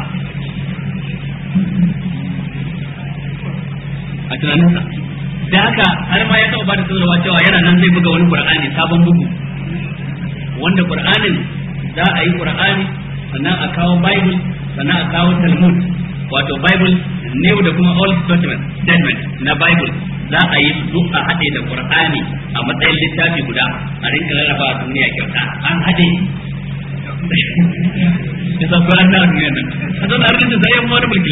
a tunaninsa da haka har ma ya taɓa ba da sanarwa cewa yana nan zai buga wani qur'ani sabon bugu wanda qur'anin za a yi qur'ani sannan a kawo bible sannan a kawo talmud wato bible new da kuma old testament statement na bible za a yi su a haɗe da qur'ani a matsayin littafi guda a rinka rarraba a duniya kyauta an haɗe ya sa ko an na duniya nan a zan a rinka zai yamma wani mulki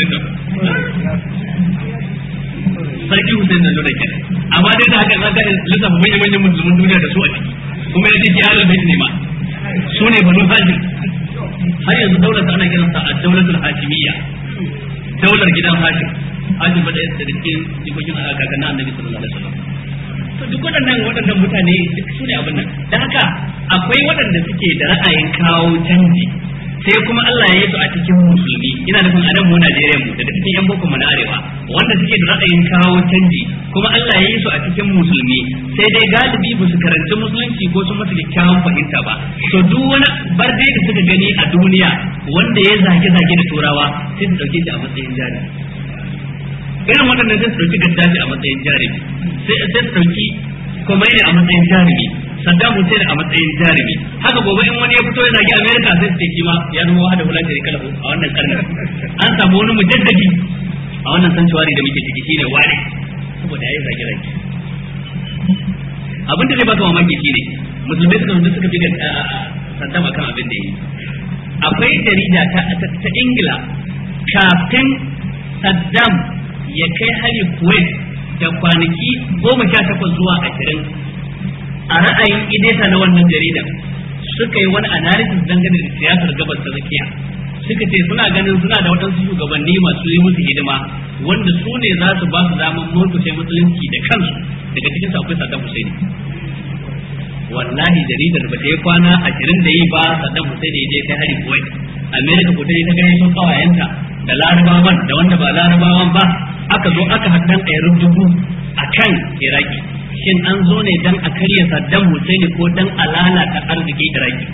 sarki Hussein da Jordan kenan amma dai da haka za ka lissafa manyan manyan musulmin duniya da su a ciki kuma ya ce ki halal bai ne ma su ne banu hashim har yanzu daular ta ana kiransa a daulatul hashimiyya daular gidan hashim hashim ba da yadda da cikin jikokin kakannin annabi sallallahu alaihi wasallam to duk waɗannan waɗannan mutane duk su ne abin nan da haka akwai waɗanda suke da ra'ayin kawo canji sai kuma Allah ya yi su a cikin musulmi ina nufin a nan mu Najeriya mu daga cikin yan boko mu na arewa wanda suke da ra'ayin kawo canji kuma Allah ya yi su a cikin musulmi sai dai galibi ba su karanci musulunci ko sun masa kyakkyawan fahimta ba to duk wani barde da suka gani a duniya wanda ya zage zage da turawa sai su dauke shi a matsayin jari irin waɗannan sai su dauki gaddafi a matsayin jari sai sai su dauki Khomeini a matsayin jarumi Saddam Hussein a matsayin jarumi haka gobe in wani ya fito ya zagi America sai su ce kima ya zama wahada wala da kala a wannan karnin an samu wani mujaddadi a wannan sanctuary da muke ciki shine wani saboda yayi zagi zagi abin da zai baka mamaki shine musulmai suka zo suka bi Saddam akan abin da yi akwai jarida ta ta Ingila kafin Saddam ya kai hari Kuwait da kwanaki goma sha takwas zuwa ashirin a ra'ayin ideta na wannan jarida suka yi wani analysis dangane da siyasar gabas ta tsakiya suka ce suna ganin suna da waɗansu shugabanni masu yi musu hidima wanda su ne za su ba su damar murkushe musulunci da kansu daga cikin su akwai Saddam Hussein wallahi jaridar ba ta yi kwana ashirin da yi ba Saddam Hussein ya je kai hari Kuwait America ko ta je ta gani sun kawayenta da larabawan da wanda ba larabawan ba aka zo aka haddan ɗayar dubu a kan iraki shin an zo ne dan a karya saddam husaini ko dan a lalata arzikin iraki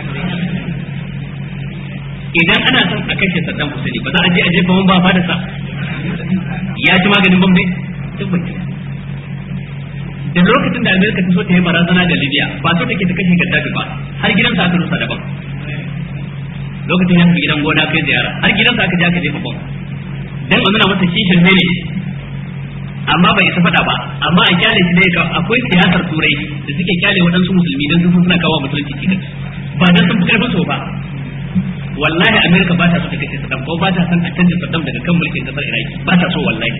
idan ana son a kashe saddam husaini ba za a je a jefa man ba fadarsa ya ci maganin bambai tabbata da lokacin da amerika ta so ta yi barazana da libya ba so take ta kashe gaddafi ba har gidansa aka rusa daban lokacin ya tafi gidan gona kai ziyara har gidansa aka je aka jefa bom dan a nuna masa kishin ne amma bai isa faɗa ba amma a kyale shi ne akwai siyasar turai da suke kyale waɗansu musulmi dan sun suna kawo musulunci cikin ba dan sun fi karfin so ba wallahi amerika ba ta so ta kashe saddam ko ba ta son a canza saddam daga kan mulkin kasar iraki ba ta so wallahi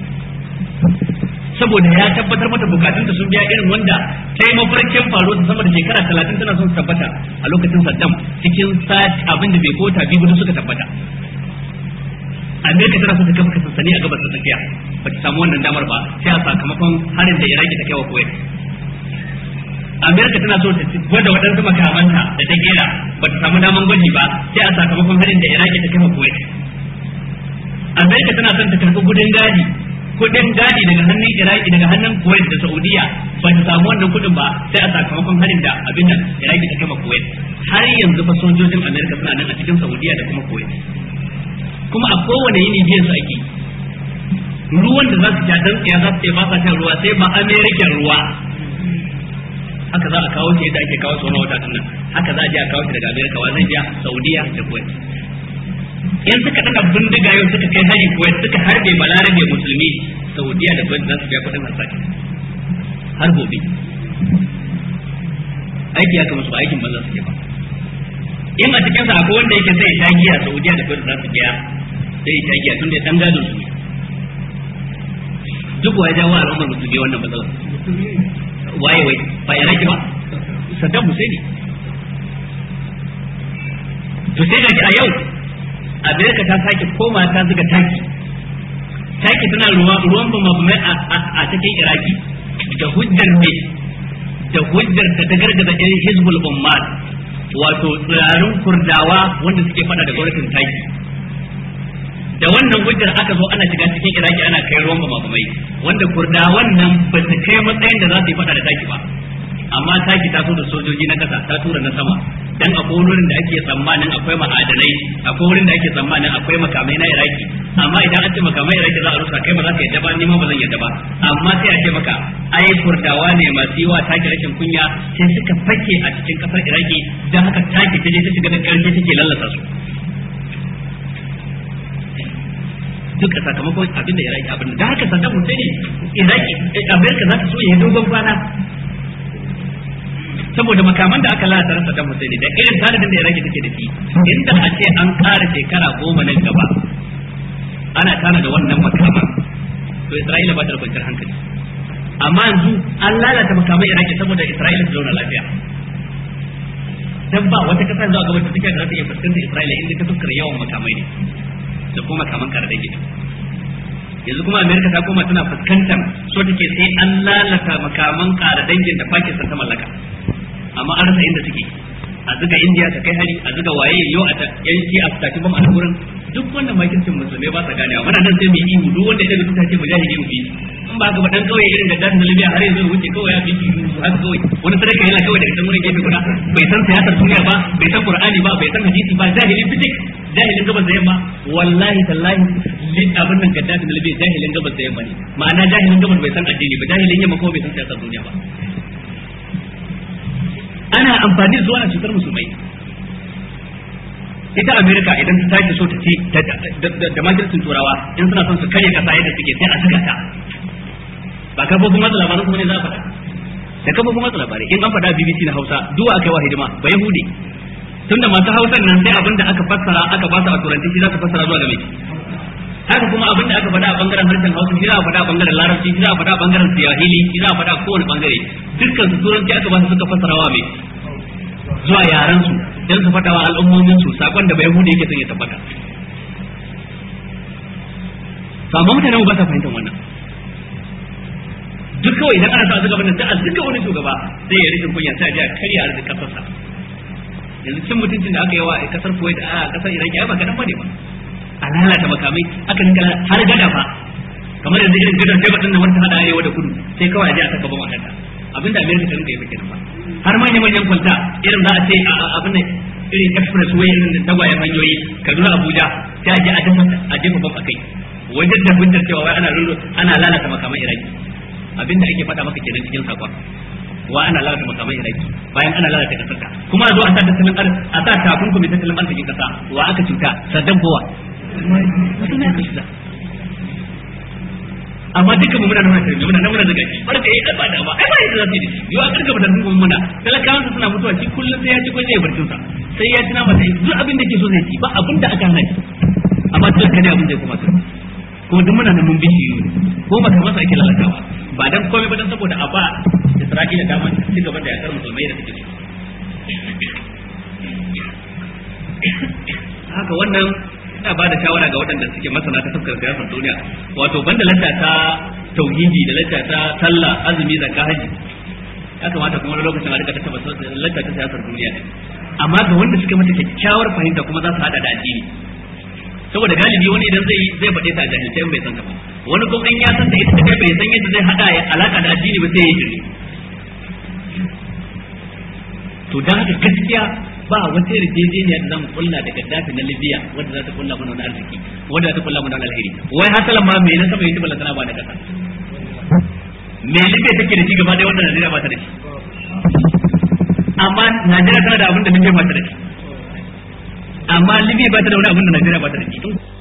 saboda ya tabbatar mata bukatun sun biya irin wanda ta yi mafarkin faruwa ta sama da shekara talatin tana son su tabbata a lokacin saddam cikin sati abin da bai kota biyu suka tabbata amerika tana so ta kafa sansani a gabas ta tsakiya ba ta samu wannan damar ba sai a sakamakon harin da iraki ta kai wa kuwait amerika tana so ta gwada waɗansu makamanta da ta gera ba ta samu daman gwaji ba sai a sakamakon harin da iraki ta kai wa kuwait amerika tana son ta karɓi gudun gadi kudin gadi daga hannun iraki daga hannun kuwait da saudiya ba ta samu wannan kudin ba sai a sakamakon harin da abin nan iraki ta kai wa kuwait har yanzu fa sojojin amerika suna nan a cikin saudiya da kuma kuwait kuma a kowane yini biyan su ake ruwan da za su sha dan tsaya za su ce ba sa shan ruwa sai ba american ruwa haka za a kawo shi yadda ake kawo tsoron wata nan haka za a je a kawo shi daga amerika wa zai biya saudiya da kuwait in suka daga bindiga yau suka kai hari kuwait suka harbe balarabe musulmi saudiya da kuwait za su biya kudin harsashi har gobe aiki ya kama su aikin banza suke ba in a cikin sa akwai wanda yake sai ta giya Saudiya da Kuwait za su biya sai ta giya tunda dan gadon su duk wa jawo al'ummar musulmi wannan matsala waye wai ba ya rage ba Saddam Hussein to sai ga a yau Amerika ta sake koma ta zuga taki taki tana ruwa ruwan bama a cikin Iraki da hujjar ne da hujjar da ta gargaza ɗan Hizbul Ummat wato tsirarin kurdawa wanda suke fada da gwamnatin taki da wannan hujjar aka zo ana shiga cikin iraki ana kai ruwan bamabamai wanda kurdawan nan ba su kai matsayin da za su yi fada da taki ba amma taki ta so da sojoji na kasa ta tura na sama dan akwai wurin da ake tsammanin akwai ma'adanai akwai wurin da ake tsammanin akwai makamai na iraki amma idan an ce makamai iraki za a rusa kai ba za ka yadda ba ni ma ba zan yadda ba amma sai a ce maka ai kurdawa ne masu yi wa taki rashin kunya sai suka fake a cikin kasar iraki dan haka taki ta je ta shiga da karshe take lallasa su duk a sakamakon abin da iraki abin da haka saddam hussein iraki amerika za ta so ya yi dogon kwana saboda makaman da aka lalata rasa da Hussein da irin tanadin da Iraki take da shi inda a ce an ƙara shekara goma nan gaba ana tana da wannan makaman to Isra'ila ba ta da kwanciyar hankali amma yanzu an lalata makaman Iraki saboda Isra'ila ta zauna lafiya dan ba wata kasa zuwa gaba ta take da za ta iya fuskantar Isra'ila inda ta fuskar yawan makamai ne da kuma makaman kare da gida yanzu kuma Amerika ta koma tana fuskantar so take sai an lalata makaman kare dangin da Pakistan ta mallaka amma an rasa inda suke a zuga indiya ta kai hari a zuga waye yau a yan shi a tafi bam a gurin duk wannan makircin musulmai ba sa ganewa muna nan sai mu yi duk wanda ya daga tuta ce mujahidi mu bi in ba ga dan kawai irin gaddan da Libya har yanzu wuce kawai ya bi haka kawai wani sadaka yana kawai daga can wurin gefe guda bai san siyasar duniya ba bai san Qur'ani ba bai san hadisi ba jahilin fitik jahilin gabas da yamma wallahi tallahi abin nan gaddafi na Libya jahilin gabas da yamma ne ma'ana jahilin gabas bai san addini ba jahilin yamma kuma bai san siyasar duniya ba ana amfani da zuwa cutar musulmai ita amerika idan ta tashi so ta ci da majalisun turawa in suna son su karya kasa yadda suke sai a saka ta ba kafofin watsa labaran kuma ne za a faɗa da kafofin watsa labarai in an faɗa bbc na hausa duwa aka yi wa hidima ba yahudi tunda masu hausan nan sai abin da aka fassara aka ba su a turanci shi za ka fassara zuwa ga mai haka kuma abin da aka faɗa a bangaren harshen hausa shi za a faɗa a bangaren larabci shi za a faɗa a bangaren siyahili shi za a faɗa a kowane bangare dukkan su turanci aka ba su suka fassara wa mai zuwa yaran su dan su faɗa wa al'ummomin su sakon da bai yake son ya tabbata to amma mutanen ba sa fahimtar wannan duk kawai idan ana sa zuga wannan sai a zuga wani shugaba sai ya rikin kunya sai a ji a karya arzikin kasarsa yanzu cin mutuncin da aka yi wa kasar Kuwait a kasar Iraki ai ba kadan bane ba a lalata makamai aka ninka har gada fa kamar yanzu irin gadar sai batun nan wanda hada arewa da kudu sai kawai a ji a saka bama a kanta abinda America ta rinka yi kenan ba har manyan manyan kwalta irin za a ce abin da irin express way irin da tagwayen hanyoyi Kaduna Abuja sai a je a dafa a jefa bam a kai wajen da hujjar cewa wai ana rullo ana lalata makaman Iraki abinda ake faɗa maka kenan cikin sakon wa ana lalata makaman Iraki bayan ana lalata kasar ka kuma a zo a sa tattalin arziki a sa takunkumi tattalin arzikin kasa wa aka cuta Saddam kowa suna ka shi amma duka mu muna nuna tarbiyya muna nan muna daga shi barka yi ba da ba ai ba yadda za su yi da shi yau a karka batar kuma muna talakawan suna mutuwa shi kullum sai ya ci kwaje ya barcin sa sai ya ci nama sai duk abin da ke so zai ci ba abin da aka hana shi amma talaka ne abin da ya kuma sai kuma duk muna nan mun bishi ko ba kamar sa ake lalatawa ba dan komai ba dan saboda a ba Isra'ila dama ci gaba da yakar musulmai da suke haka wannan ina ba da shawara ga waɗanda suke masana ta fuskar siyasar duniya wato banda lacca ta tauhidi da lacca ta sallah azumi zakka haji ya kamata kuma wani lokacin a rika ta tabbata lacca ta siyasar duniya ne amma ga wanda suke mata kyakkyawar fahimta kuma za su hada da addini saboda galibi wani idan zai zai faɗe ta jahilce bai san ta ba wani kuma in ya san ta ita kai bai san yadda zai hada ya alaka da addini ba sai ya yi to dan haka gaskiya ba wata yarjejeniya da zamu kulla da Gaddafi na Libya wanda za ta kulla mana wani arziki wanda za ta kulla mana wani alheri wai hasalan ma me na saba yi balla tana ba da kasa me Libya take da shi gaba da wanda Najeriya ba ta da shi amma Najeriya tana da abin da Libya ba ta da shi amma Libya ba ta da wani abin da Najeriya ba ta da shi